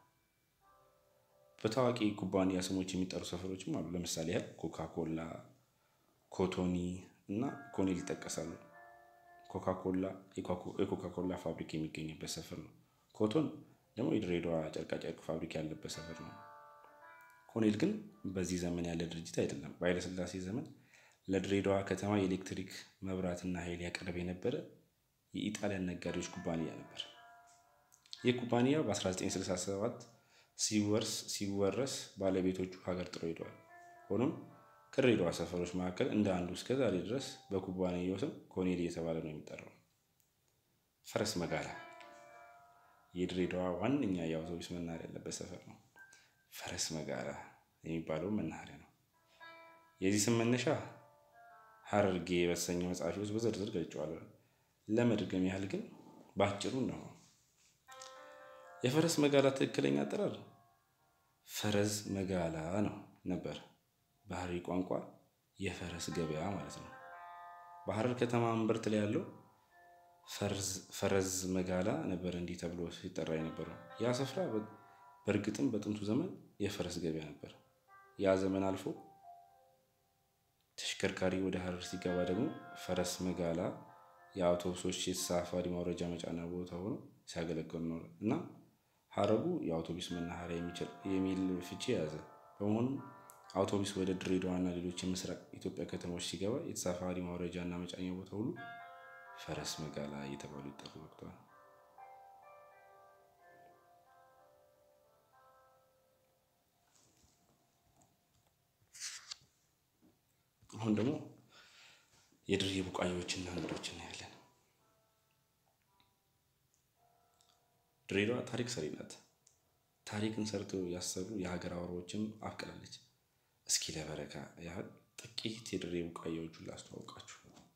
በታዋቂ ኩባንያ ስሞች የሚጠሩ ሰፈሮችም አሉ። ለምሳሌ ያህል ኮካኮላ፣ ኮቶኒ እና ኮኔል ይጠቀሳሉ። ኮካኮላ የኮካኮላ ፋብሪካ የሚገኝበት ሰፈር ነው። ኮቶን ደግሞ የድሬዳዋ ጨርቃጨርቅ ፋብሪካ ያለበት ሰፈር ነው። ኮኔል ግን በዚህ ዘመን ያለ ድርጅት አይደለም። በኃይለሥላሴ ዘመን ለድሬዳዋ ከተማ የኤሌክትሪክ መብራትና ኃይል ያቀርብ የነበረ የኢጣሊያን ነጋዴዎች ኩባንያ ነበር። ይህ ኩባንያ በ1967 ሲወረስ ባለቤቶቹ ሀገር ጥለው ሄደዋል። ሆኖም ከድሬዳዋ ሰፈሮች መካከል እንደ አንዱ እስከ ዛሬ ድረስ በኩባንያው ስም ኮኔል እየተባለ ነው የሚጠራው። ፈረስ መጋላ የድሬዳዋ ዋነኛ የአውቶቡስ መናኸሪያ ያለበት ሰፈር ነው። ፈረስ መጋላ የሚባለው መናኸሪያ ነው። የዚህ ስም መነሻ ሀረርጌ በተሰኘው መጽሐፊ ውስጥ በዝርዝር ገልጬዋለሁ። ለመድገም ያህል ግን በአጭሩ ነው። የፈረስ መጋላ ትክክለኛ አጠራር ፈረስ መጋላ ነው ነበር። በሐረሪ ቋንቋ የፈረስ ገበያ ማለት ነው። በሐረር ከተማ እምብርት ላይ ያለው ፈረዝ መጋላ ነበር እንዲህ ተብሎ ሲጠራ የነበረው። ያ ስፍራ በእርግጥም በጥንቱ ዘመን የፈረስ ገበያ ነበር። ያ ዘመን አልፎ ተሽከርካሪ ወደ ሐረር ሲገባ ደግሞ ፈረስ መጋላ የአውቶቡሶች የተሳፋሪ ማውረጃ መጫኛ ቦታ ሆኖ ሲያገለግል ኖረ እና ሀረጉ የአውቶቡስ መናኸሪያ የሚል ፍቺ የያዘ በመሆኑ አውቶቡስ ወደ ድሬዳዋና ሌሎች የምስራቅ ኢትዮጵያ ከተሞች ሲገባ የተሳፋሪ ማውረጃ እና መጫኛ ቦታ ሁሉ ፈረስ መጋላ እየተባሉ ይጠሩ ወቅተዋል። አሁን ደግሞ የድሬ ቡቃያዎችና እንግዶች እናያለን። ድሬዳዋ ታሪክ ሰሪ ናት። ታሪክን ሰርተው ያሰሩ የሀገር አውራዎችም አፍቅላለች። እስኪ ለበረካ ያህል ጥቂት የድሬ ቡቃያዎቹን ላስተዋውቃችሁ።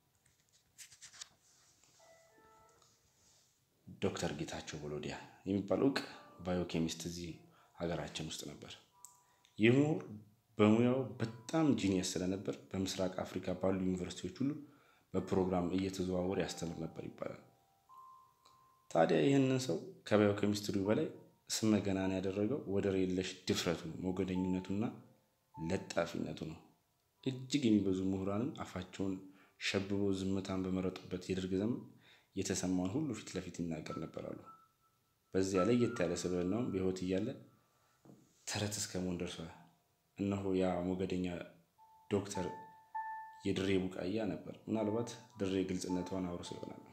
ዶክተር ጌታቸው ቦሎዲያ የሚባል እውቅ ባዮኬሚስት እዚህ ሀገራችን ውስጥ ነበር። ይህ ምሁር በሙያው በጣም ጂኒየስ ስለነበር በምስራቅ አፍሪካ ባሉ ዩኒቨርሲቲዎች ሁሉ በፕሮግራም እየተዘዋወረ ያስተምር ነበር ይባላል። ታዲያ ይህንን ሰው ከባዮኬሚስትሪው በላይ ስመ ገናና ያደረገው ወደር የለሽ ድፍረቱ፣ ሞገደኝነቱና ለጣፊነቱ ነው። እጅግ የሚበዙ ምሁራንም አፋቸውን ሸብበው ዝምታን በመረጡበት የደርግ ዘመን የተሰማውን ሁሉ ፊት ለፊት ይናገር ነበር አሉ። በዚያ ለየት ያለ ስብዕናውም በሕይወት እያለ ተረት እስከ መሆን ደርሷል። እነሆ ያ ሞገደኛ ዶክተር የድሬ ቡቃያ ነበር። ምናልባት ድሬ ግልጽነቷን አውርሶ ይሆናል።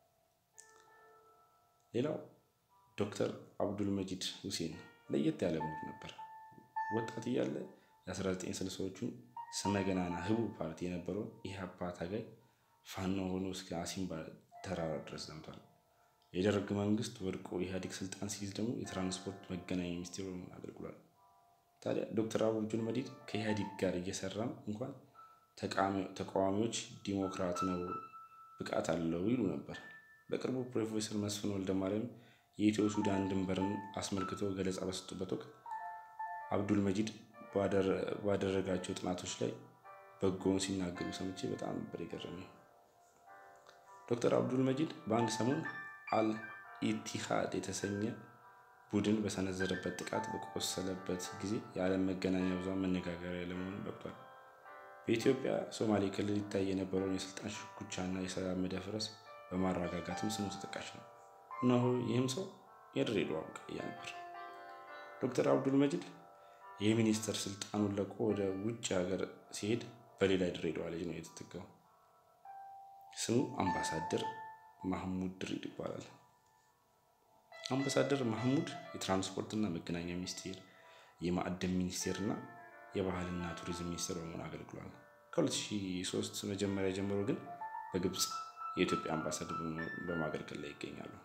ሌላው ዶክተር አብዱል መጂድ ሁሴን ለየት ያለ ምሁር ነበር። ወጣት እያለ የ1960ዎቹን ስመገናና ህቡ ፓርቲ የነበረውን ኢህአፓ ታጋይ ፋኖ ሆኖ እስከ አሲምባ ተራራ ድረስ ዘምቷል። የደርግ መንግስት ወድቆ ኢህአዴግ ስልጣን ሲይዝ ደግሞ የትራንስፖርት መገናኛ ሚኒስቴር ሆኖ አገልግሏል። ታዲያ ዶክተር አብዱል መጂድ ከኢህአዴግ ጋር እየሰራም እንኳን ተቃዋሚዎች ዲሞክራት ነው፣ ብቃት አለው ይሉ ነበር። በቅርቡ ፕሮፌሰር መስፍን ወልደማርያም የኢትዮ ሱዳን ድንበርን አስመልክቶ ገለጻ በሰጡበት ወቅት አብዱል መጂድ ባደረጋቸው ጥናቶች ላይ በጎውን ሲናገሩ ሰምቼ በጣም ነበር የገረመኝ። ዶክተር አብዱል መጂድ በአንድ ሰሞን አል ኢቲሃድ የተሰኘ ቡድን በሰነዘረበት ጥቃት በቆሰለበት ጊዜ የዓለም መገናኛ ብዙሃን መነጋገሪያ ለመሆን በቅቷል። በኢትዮጵያ ሶማሌ ክልል ይታይ የነበረውን የስልጣን ሽኩቻና የሰላም መደፍረስ በማረጋጋትም ስሙ ተጠቃሽ ነው። እነሆ ይህም ሰው የድሬዳዋ ቡቃያ ነበር። ዶክተር አብዱል መጂድ የሚኒስትር ስልጣኑን ለቆ ወደ ውጭ ሀገር ሲሄድ በሌላ የድሬዳዋ ልጅ ነው የተተካው። ስሙ አምባሳደር ማህሙድ ድሪድ ይባላል። አምባሳደር ማህሙድ የትራንስፖርትና መገናኛ ሚኒስቴር፣ የማዕድን ሚኒስቴር እና የባህልና ቱሪዝም ሚኒስቴር በመሆን አገልግሏል። ከ2003 መጀመሪያ ጀምሮ ግን በግብፅ የኢትዮጵያ አምባሳደር በማገልገል ላይ ይገኛሉ።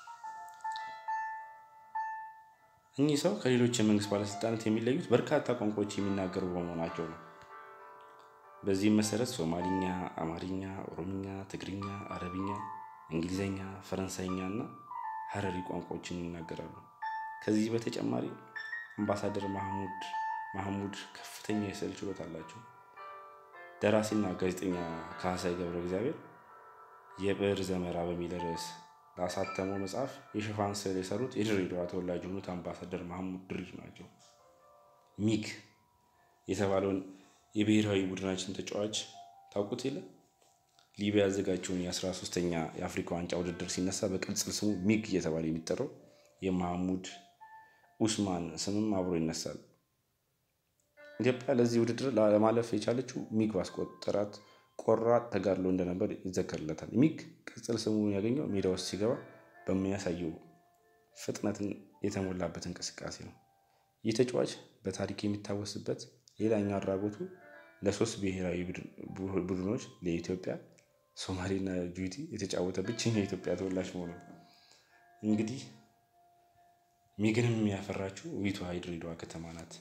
እኚህ ሰው ከሌሎች የመንግስት ባለስልጣናት የሚለዩት በርካታ ቋንቋዎች የሚናገሩ በመሆናቸው ነው። በዚህም መሰረት ሶማሊኛ፣ አማርኛ፣ ኦሮምኛ፣ ትግርኛ፣ አረብኛ፣ እንግሊዝኛ፣ ፈረንሳይኛ እና ሀረሪ ቋንቋዎችን ይናገራሉ። ከዚህ በተጨማሪ አምባሳደር ማህሙድ ከፍተኛ የስዕል ችሎታ አላቸው። ደራሲና ጋዜጠኛ ካህሳይ ገብረ እግዚአብሔር የብዕር ዘመራ በሚል ርዕስ ላሳተመው መጽሐፍ የሽፋን ስዕል የሰሩት የድሬዳዋ ተወላጅ የሆኑት አምባሳደር ማህሙድ ድሪድ ናቸው። ሚግ የተባለውን የብሔራዊ ቡድናችን ተጫዋች ታውቁት የለ? ሊቢያ ያዘጋጀውን የአስራ ሶስተኛ የአፍሪካ ዋንጫ ውድድር ሲነሳ በቅጽል ስሙ ሚግ እየተባለ የሚጠራው የማህሙድ ኡስማን ስምም አብሮ ይነሳል። ኢትዮጵያ ለዚህ ውድድር ለማለፍ የቻለችው ሚግ ባስቆጠራት ቆራጥ ተጋድሎ እንደነበር ይዘከርለታል። ሚግ ቅጽል ስሙን ያገኘው ሜዳ ውስጥ ሲገባ በሚያሳየው ፍጥነትን የተሞላበት እንቅስቃሴ ነው። ይህ ተጫዋች በታሪክ የሚታወስበት ሌላኛው አድራጎቱ ለሶስት ብሔራዊ ቡድኖች ለኢትዮጵያ፣ ሶማሌና ጅቡቲ የተጫወተ ብቸኛ የኢትዮጵያ ተወላጅ መሆኑ ነው። እንግዲህ ሚግንም ያፈራችው ውቢቷ የድሬዳዋ ከተማ ናት።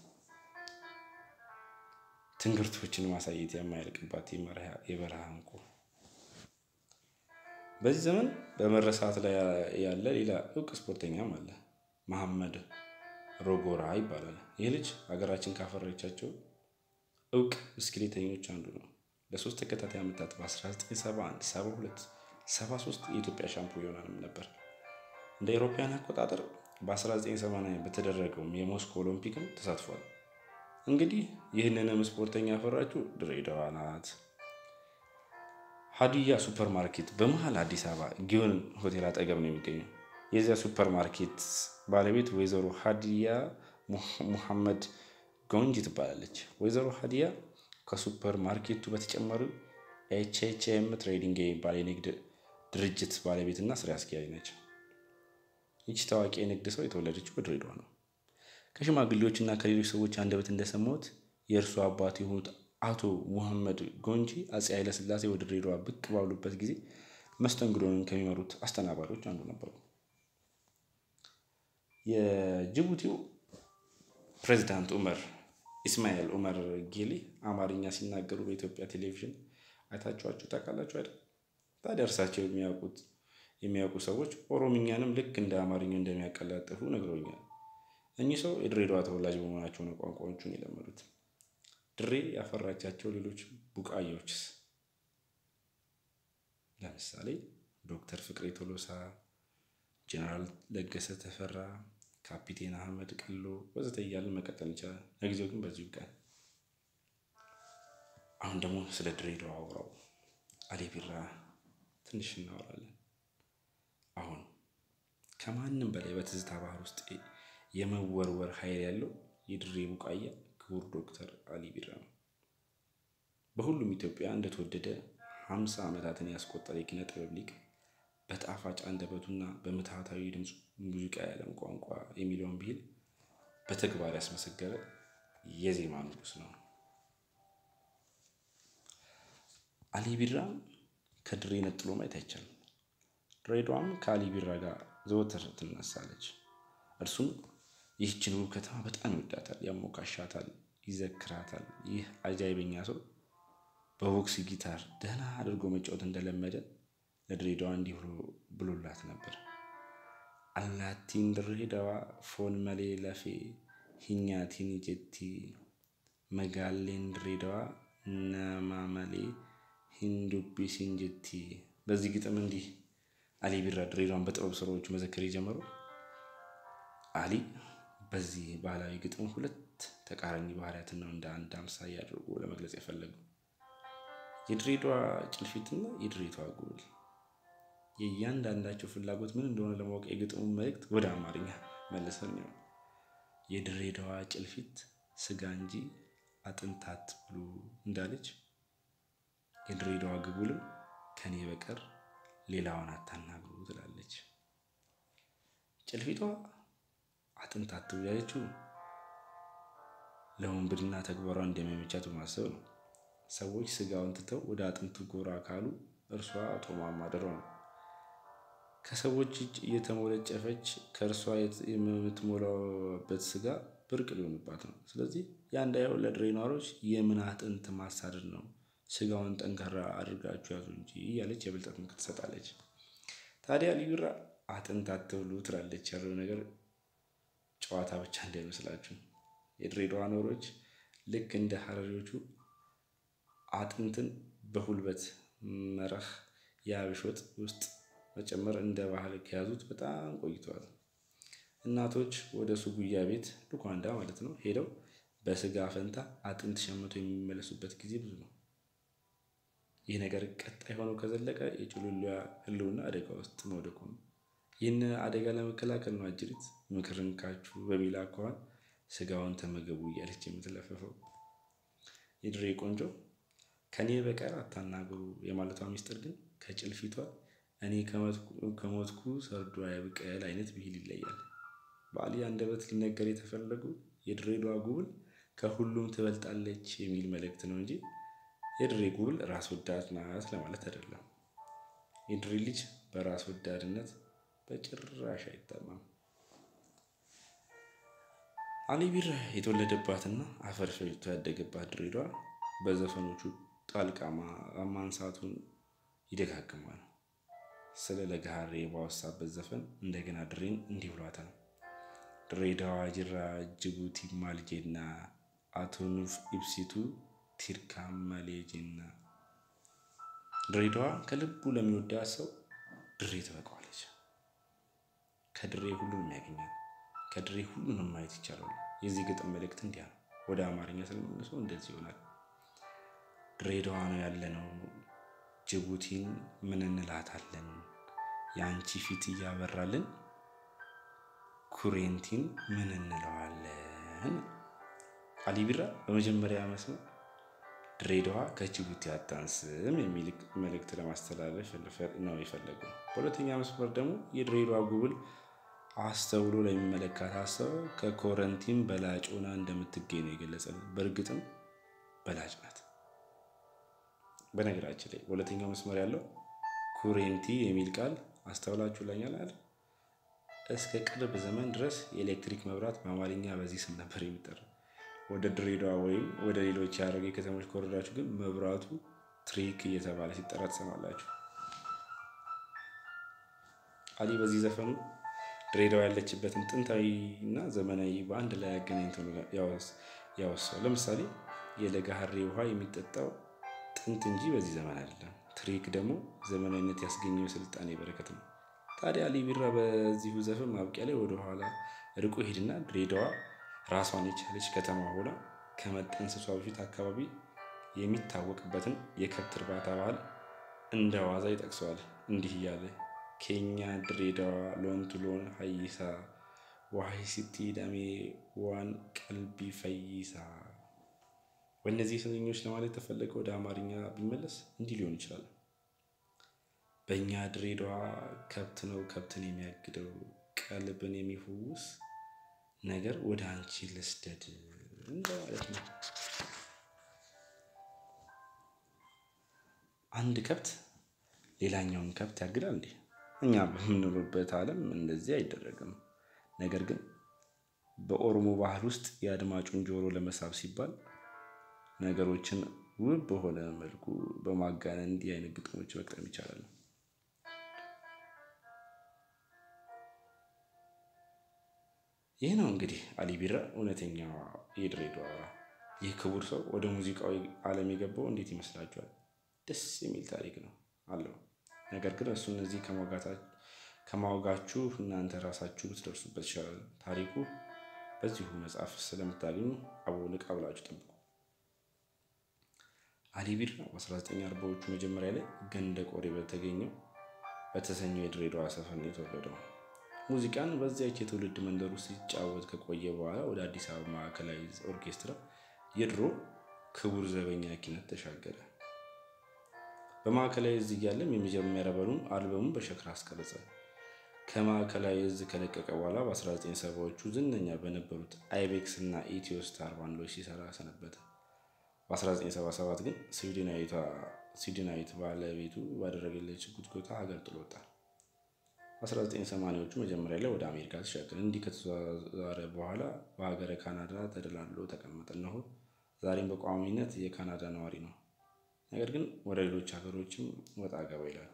ትንግርቶችን ማሳየት የማያልቅባት የበረሃ እንቁ። በዚህ ዘመን በመረሳት ላይ ያለ ሌላ እውቅ ስፖርተኛም አለ። መሐመድ ሮጎራ ይባላል። ይህ ልጅ ሀገራችን ካፈራቻቸው እውቅ ብስክሌተኞች አንዱ ነው። ለሶስት ተከታታይ ዓመታት በ1971፣ 72፣ 73 የኢትዮጵያ ሻምፒዮናም ነበር። እንደ አውሮፓውያን አቆጣጠር በ1980 በተደረገውም የሞስኮ ኦሎምፒክም ተሳትፏል። እንግዲህ ይህንንም ስፖርተኛ ያፈራችው ድሬዳዋ ናት። ሀዲያ ሱፐር ማርኬት በመሀል አዲስ አበባ ጊዮን ሆቴል አጠገብ ነው የሚገኘው። የዚያ ሱፐር ማርኬት ባለቤት ወይዘሮ ሀዲያ ሙሐመድ ጎንጂ ትባላለች። ወይዘሮ ሀዲያ ከሱፐር ማርኬቱ በተጨማሪ ኤችኤችኤም ትሬዲንግ የሚባል የንግድ ድርጅት ባለቤትና ስራ አስኪያጅ ነች። ይቺ ታዋቂ የንግድ ሰው የተወለደችው በድሬዳዋ ነው። ከሽማግሌዎች እና ከሌሎች ሰዎች አንደበት እንደሰማሁት የእርሱ አባት የሆኑት አቶ ሙሐመድ ጎንጂ አፄ ኃይለሥላሴ ወደ ድሬዳዋ ብቅ ባሉበት ጊዜ መስተንግዶንን ከሚመሩት አስተናባሪዎች አንዱ ነበሩ። የጅቡቲው ፕሬዚዳንት ኡመር ኢስማኤል ኡመር ጌሌ አማርኛ ሲናገሩ በኢትዮጵያ ቴሌቪዥን አይታችኋቸው ታውቃላችሁ አይደል? ታዲያ እርሳቸው የሚያውቁት የሚያውቁ ሰዎች ኦሮምኛንም ልክ እንደ አማርኛው እንደሚያቀላጥፉ ነግረውኛል። እኚህ ሰው የድሬዳዋ ተወላጅ በመሆናቸው ነው ቋንቋዎቹን የለመዱት። ድሬ ያፈራቻቸው ሌሎች ቡቃያዎችስ? ለምሳሌ ዶክተር ፍቅሬ ቶሎሳ፣ ጀነራል ለገሰ ተፈራ፣ ካፒቴን አህመድ ቀሎ ወዘተ እያልን መቀጠል እንችላለን። ለጊዜው ግን በዚሁ ይብቃል። አሁን ደግሞ ስለ ድሬዳዋ አውራው አሊ ቢራ ትንሽ እናወራለን። አሁን ከማንም በላይ በትዝታ ባህር ውስጥ የመወርወር ኃይል ያለው የድሬ ቡቃያ ክቡር ዶክተር አሊ ቢራ ነው። በሁሉም ኢትዮጵያ እንደተወደደ ሀምሳ ዓመታትን ያስቆጠረ የኪነ ጥበብ ሊቅ በጣፋጭ አንደበቱና በምትሃታዊ ድምፁ ሙዚቃ የዓለም ቋንቋ የሚለውን ብሂል በተግባር ያስመሰገረ የዜማ ንጉሥ ነው። አሊ ቢራን ከድሬ ነጥሎ ማየት አይቻልም። ድሬዳዋም ከአሊ ቢራ ጋር ዘወትር ትነሳለች። እርሱም ይህችን ውብ ከተማ በጣም ይወዳታል፣ ያሞካሻታል፣ ይዘክራታል። ይህ አጃይበኛ ሰው በቦክስ ጊታር ደህና አድርጎ መጫወት እንደለመደ ለድሬዳዋ እንዲህ ብሎላት ነበር። አላቲን ድሬዳዋ ፎን መሌ ለፌ ሂኛቲን ጀቲ መጋሌን ድሬዳዋ ነማመሌ ሂንዱቢሲን ጀቲ። በዚህ ግጥም እንዲህ አሊ ቢራ ድሬዳዋን በጥበብ ስራዎቹ መዘከር የጀመረው አሊ በዚህ ባህላዊ ግጥም ሁለት ተቃራኒ ባህሪያትን ነው እንደ አንድ አምሳያ አድርጎ ለመግለጽ የፈለጉ የድሬዳዋ ጭልፊትና የድሬዳዋ ጉብል የእያንዳንዳቸው ፍላጎት ምን እንደሆነ ለማወቅ የግጥሙን መልእክት ወደ አማርኛ መልሰን ነው። የድሬዳዋ ጭልፊት ስጋ እንጂ አጥንታት ብሉ እንዳለች የድሬዳዋ ግቡልም ከኔ በቀር ሌላውን አታናግሩ ትላለች። ጭልፊቷ አጥንት አትብሉ ያለችው ለወንብድና ተግባሯ እንደሚመቻት በማሰብ ነው። ሰዎች ስጋውን ትተው ወደ አጥንቱ ጎራ ካሉ እርሷ ጦማ ማደሯ ነው። ከሰዎች እጅ እየተሞለጨፈች ከእርሷ የምትሞላበት ስጋ ብርቅ ሊሆንባት ነው። ስለዚህ ያ እንዳይሆን ለድሬ ነዋሪዎች የምን አጥንት ማሳደድ ነው፣ ስጋውን ጠንካራ አድርጋችሁ ያዙ እንጂ እያለች የብልጠት ምክር ትሰጣለች። ታዲያ አሊ ቢራ አጥንት አትብሉ ትላለች ያለው ነገር ጨዋታ ብቻ እንዳይመስላችሁ። የድሬዳዋ ነዋሪዎች ልክ እንደ ሀረሪዎቹ አጥንትን በሁልበት መረህ የአብሽ ወጥ ውስጥ መጨመር እንደ ባህል ከያዙት በጣም ቆይተዋል። እናቶች ወደ ሱጉያ ቤት ሉኳንዳ ማለት ነው ሄደው በስጋ ፈንታ አጥንት ሸምቶ የሚመለሱበት ጊዜ ብዙ ነው። ይህ ነገር ቀጣይ ሆኖ ከዘለቀ የጭሉሊያ ሕልውና አደጋ ውስጥ መውደቁ ነው። ይህን አደጋ ለመከላከል ነው አጅሪት ምክርን ካችሁ በሚል አኳኋን ስጋውን ተመገቡ እያለች የምትለፈፈው። የድሬ ቆንጆ ከኔ በቀር አታናግሩ የማለቷ ሚስጥር ግን ከጭልፊቷ እኔ ከሞትኩ ሰርዶ አይብቀል አይነት ብሂል ይለያል። በአሊ አንደበት ሊነገር የተፈለጉ የድሬዳዋ ጉብል ከሁሉም ትበልጣለች የሚል መልእክት ነው እንጂ የድሬ ጉብል ራስ ወዳድ ናት ለማለት አይደለም። የድሬ ልጅ በራስ ወዳድነት በጭራሽ አይታማም። አሊ ቢራ የተወለደባትና አፈር ፈጭቶ ያደገባት ድሬዳዋ በዘፈኖቹ ጣልቃ ማንሳቱን ይደጋግማል። ስለ ለገሃሬ ባወሳበት ዘፈን እንደገና ድሬን እንዲህ ብሏታል። ድሬዳዋ ጅራ ጅቡቲ ማልጄና አቶ ኑፍ ኢብሲቱ ቲርካ መሌጄና። ድሬዳዋ ከልቡ ለሚወዳት ሰው ድሬ ትበቃዋለች። ከድሬ ሁሉንም ያገኛል። ከድሬ ሁሉንም ማየት ይቻላል። የዚህ ግጥም መልእክት እንዲያ ነው። ወደ አማርኛ ስለመልሰው እንደዚህ ይሆናል። ድሬዳዋ ነው ያለነው ጅቡቲን ምን እንላታለን? የአንቺ ፊት እያበራልን ኩሬንቲን ምን እንለዋለን? አሊ ቢራ በመጀመሪያ መስመር ድሬዳዋ ከጅቡቲ አታንስም የሚል መልእክት ለማስተላለፍ ነው የፈለገው። በሁለተኛ መስመር ደግሞ የድሬዳዋ ጉብል አስተውሎ ለሚመለከታት ሰው ከኮረንቲን በላጭ ሆና እንደምትገኝ ነው የገለጸልን። በእርግጥም በላጭ ናት። በነገራችን ላይ በሁለተኛው መስመር ያለው ኩሬንቲ የሚል ቃል አስተውላችሁ ላኛል አለ። እስከ ቅርብ ዘመን ድረስ የኤሌክትሪክ መብራት በአማርኛ በዚህ ስም ነበር የሚጠራው። ወደ ድሬዳዋ ወይም ወደ ሌሎች የሀረርጌ ከተሞች ከወረዳችሁ ግን መብራቱ ትሪክ እየተባለ ሲጠራ ትሰማላችሁ። አሊ በዚህ ዘፈኑ ድሬዳዋ ያለችበትን ጥንታዊ እና ዘመናዊ በአንድ ላይ አገናኝቶ ያወሳው። ለምሳሌ የለጋሃሬ ውሃ የሚጠጣው ጥንት እንጂ በዚህ ዘመን አይደለም። ትሪክ ደግሞ ዘመናዊነት ያስገኘው የስልጣኔ በረከት ነው። ታዲያ አሊ ቢራ በዚሁ ዘፈን ማብቂያ ላይ ወደኋላ ርቆ ሄድና ድሬዳዋ ራሷን የቻለች ከተማ ሆና ከመጠንሰሷ በፊት አካባቢ የሚታወቅበትን የከብት እርባታ ባህል እንደ ዋዛ ይጠቅሰዋል እንዲህ እያለ ኬኛ ድሬዳዋ ሎንቱ ሎን ሀይሳ ዋይ ሲቲ ዳሜ ዋን ቀልቢ ፈይሳ። በእነዚህ ስንኞች ለማለት የተፈለገ ወደ አማርኛ ቢመለስ እንዲህ ሊሆን ይችላል። በእኛ ድሬዳዋ ከብት ነው ከብትን የሚያግደው ቀልብን የሚፈውስ ነገር ወደ አንቺ ልስደድ እንደማለት ነው። አንድ ከብት ሌላኛውን ከብት ያግዳል እንዴ? እኛ በምንኖርበት ዓለም እንደዚህ አይደረግም። ነገር ግን በኦሮሞ ባህል ውስጥ የአድማጩን ጆሮ ለመሳብ ሲባል ነገሮችን ውብ በሆነ መልኩ በማጋነን እንዲህ አይነት ግጥሞች መቅጠም ይቻላል። ይህ ነው እንግዲህ አሊ ቢራ እውነተኛ የድሬዳዋ ይህ ክቡር ሰው ወደ ሙዚቃዊ ዓለም የገባው እንዴት ይመስላችኋል? ደስ የሚል ታሪክ ነው አለው። ነገር ግን እሱ እነዚህ ከማወጋችሁ እናንተ ራሳችሁ ብትደርሱበት ይሻላል። ታሪኩ በዚሁ መጽሐፍ ስለምታገኙ አቦ ልቃ ብላችሁ ጠብቁ። አሊ ቢራ በ1940ዎቹ መጀመሪያ ላይ ገንደ ቆሬ በተገኘው በተሰኘው የድሬዳዋ ሰፈር ነው የተወለደው። ሙዚቃን በዚያች የትውልድ መንደር ውስጥ ሲጫወት ከቆየ በኋላ ወደ አዲስ አበባ ማዕከላዊ ኦርኬስትራ የድሮ ክቡር ዘበኛ ኪነት ተሻገረ። በማዕከላዊ እዝ እያለም የመጀመሪያ በሉን አልበሙን በሸክላ አስቀረጸ። ከማዕከላዊ እዝ ከለቀቀ በኋላ በ1970ዎቹ ዝነኛ በነበሩት አይቤክስ እና ኢትዮ ስታር ባንዶች ሲሰራ ሰነበተ። በ1977 ግን ስዊድናዊት ባለቤቱ ባደረገለች ጉትጎታ ሀገር ጥሎ ወጣ። በ1980ዎቹ መጀመሪያ ላይ ወደ አሜሪካ ተሻገረ። እንዲህ ከተዘዋወረ በኋላ በሀገረ ካናዳ ተደላድሎ ተቀመጠ። እነሆ ዛሬም በቋሚነት የካናዳ ነዋሪ ነው። ነገር ግን ወደ ሌሎች ሀገሮችም ወጣ ገባ ይላል።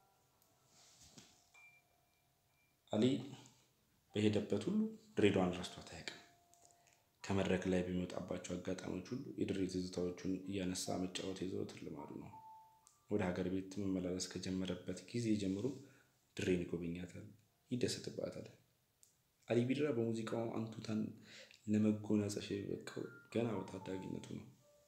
አሊ በሄደበት ሁሉ ድሬዳዋን ረስቷት አያውቅም። ከመድረክ ላይ በሚወጣባቸው አጋጣሚዎች ሁሉ የድሬ ትዝታዎቹን እያነሳ መጫወት የዘወትር ልማዱ ነው። ወደ ሀገር ቤት መመላለስ ከጀመረበት ጊዜ ጀምሮ ድሬን ይጎበኛታል፣ ይደሰትባታል። አሊ ቢራ በሙዚቃው አንቱታን ለመጎናጸፍ የበቃው ገና በታዳጊነቱ ነው።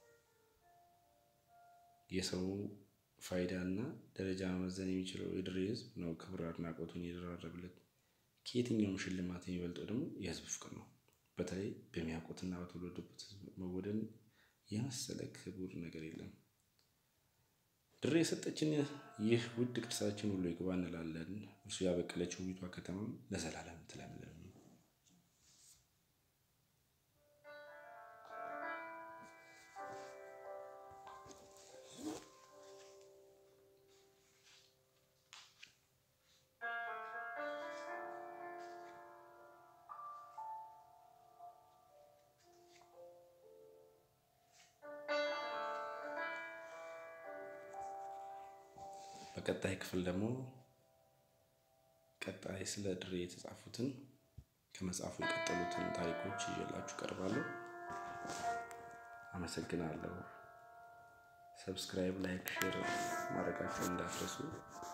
የሰው ፋይዳ እና ደረጃ መመዘን የሚችለው የድሬ ሕዝብ ነው ክብር አድናቆቱን የደራረብለት። ከየትኛውም ሽልማት የሚበልጠው ደግሞ የሕዝብ ፍቅር ነው። በተለይ በሚያውቁትና በተወለዱበት ሕዝብ መወደድን የመሰለ ክቡር ነገር የለም። ድሬ የሰጠችን ይህ ውድ ቅርሳችን ሁሉ ይግባ እንላለን። እርሱ ያበቀለችው ውቢቷ ከተማም ለዘላለም ትለምልም። በቀጣይ ክፍል ደግሞ ቀጣይ ስለ ድሬ የተጻፉትን ከመጽሐፉ የቀጠሉትን ታሪኮች ይዤላችሁ ቀርባለሁ። አመሰግናለሁ። ሰብስክራይብ፣ ላይክ፣ ሼር ማድረጋችሁን እንዳትረሱ።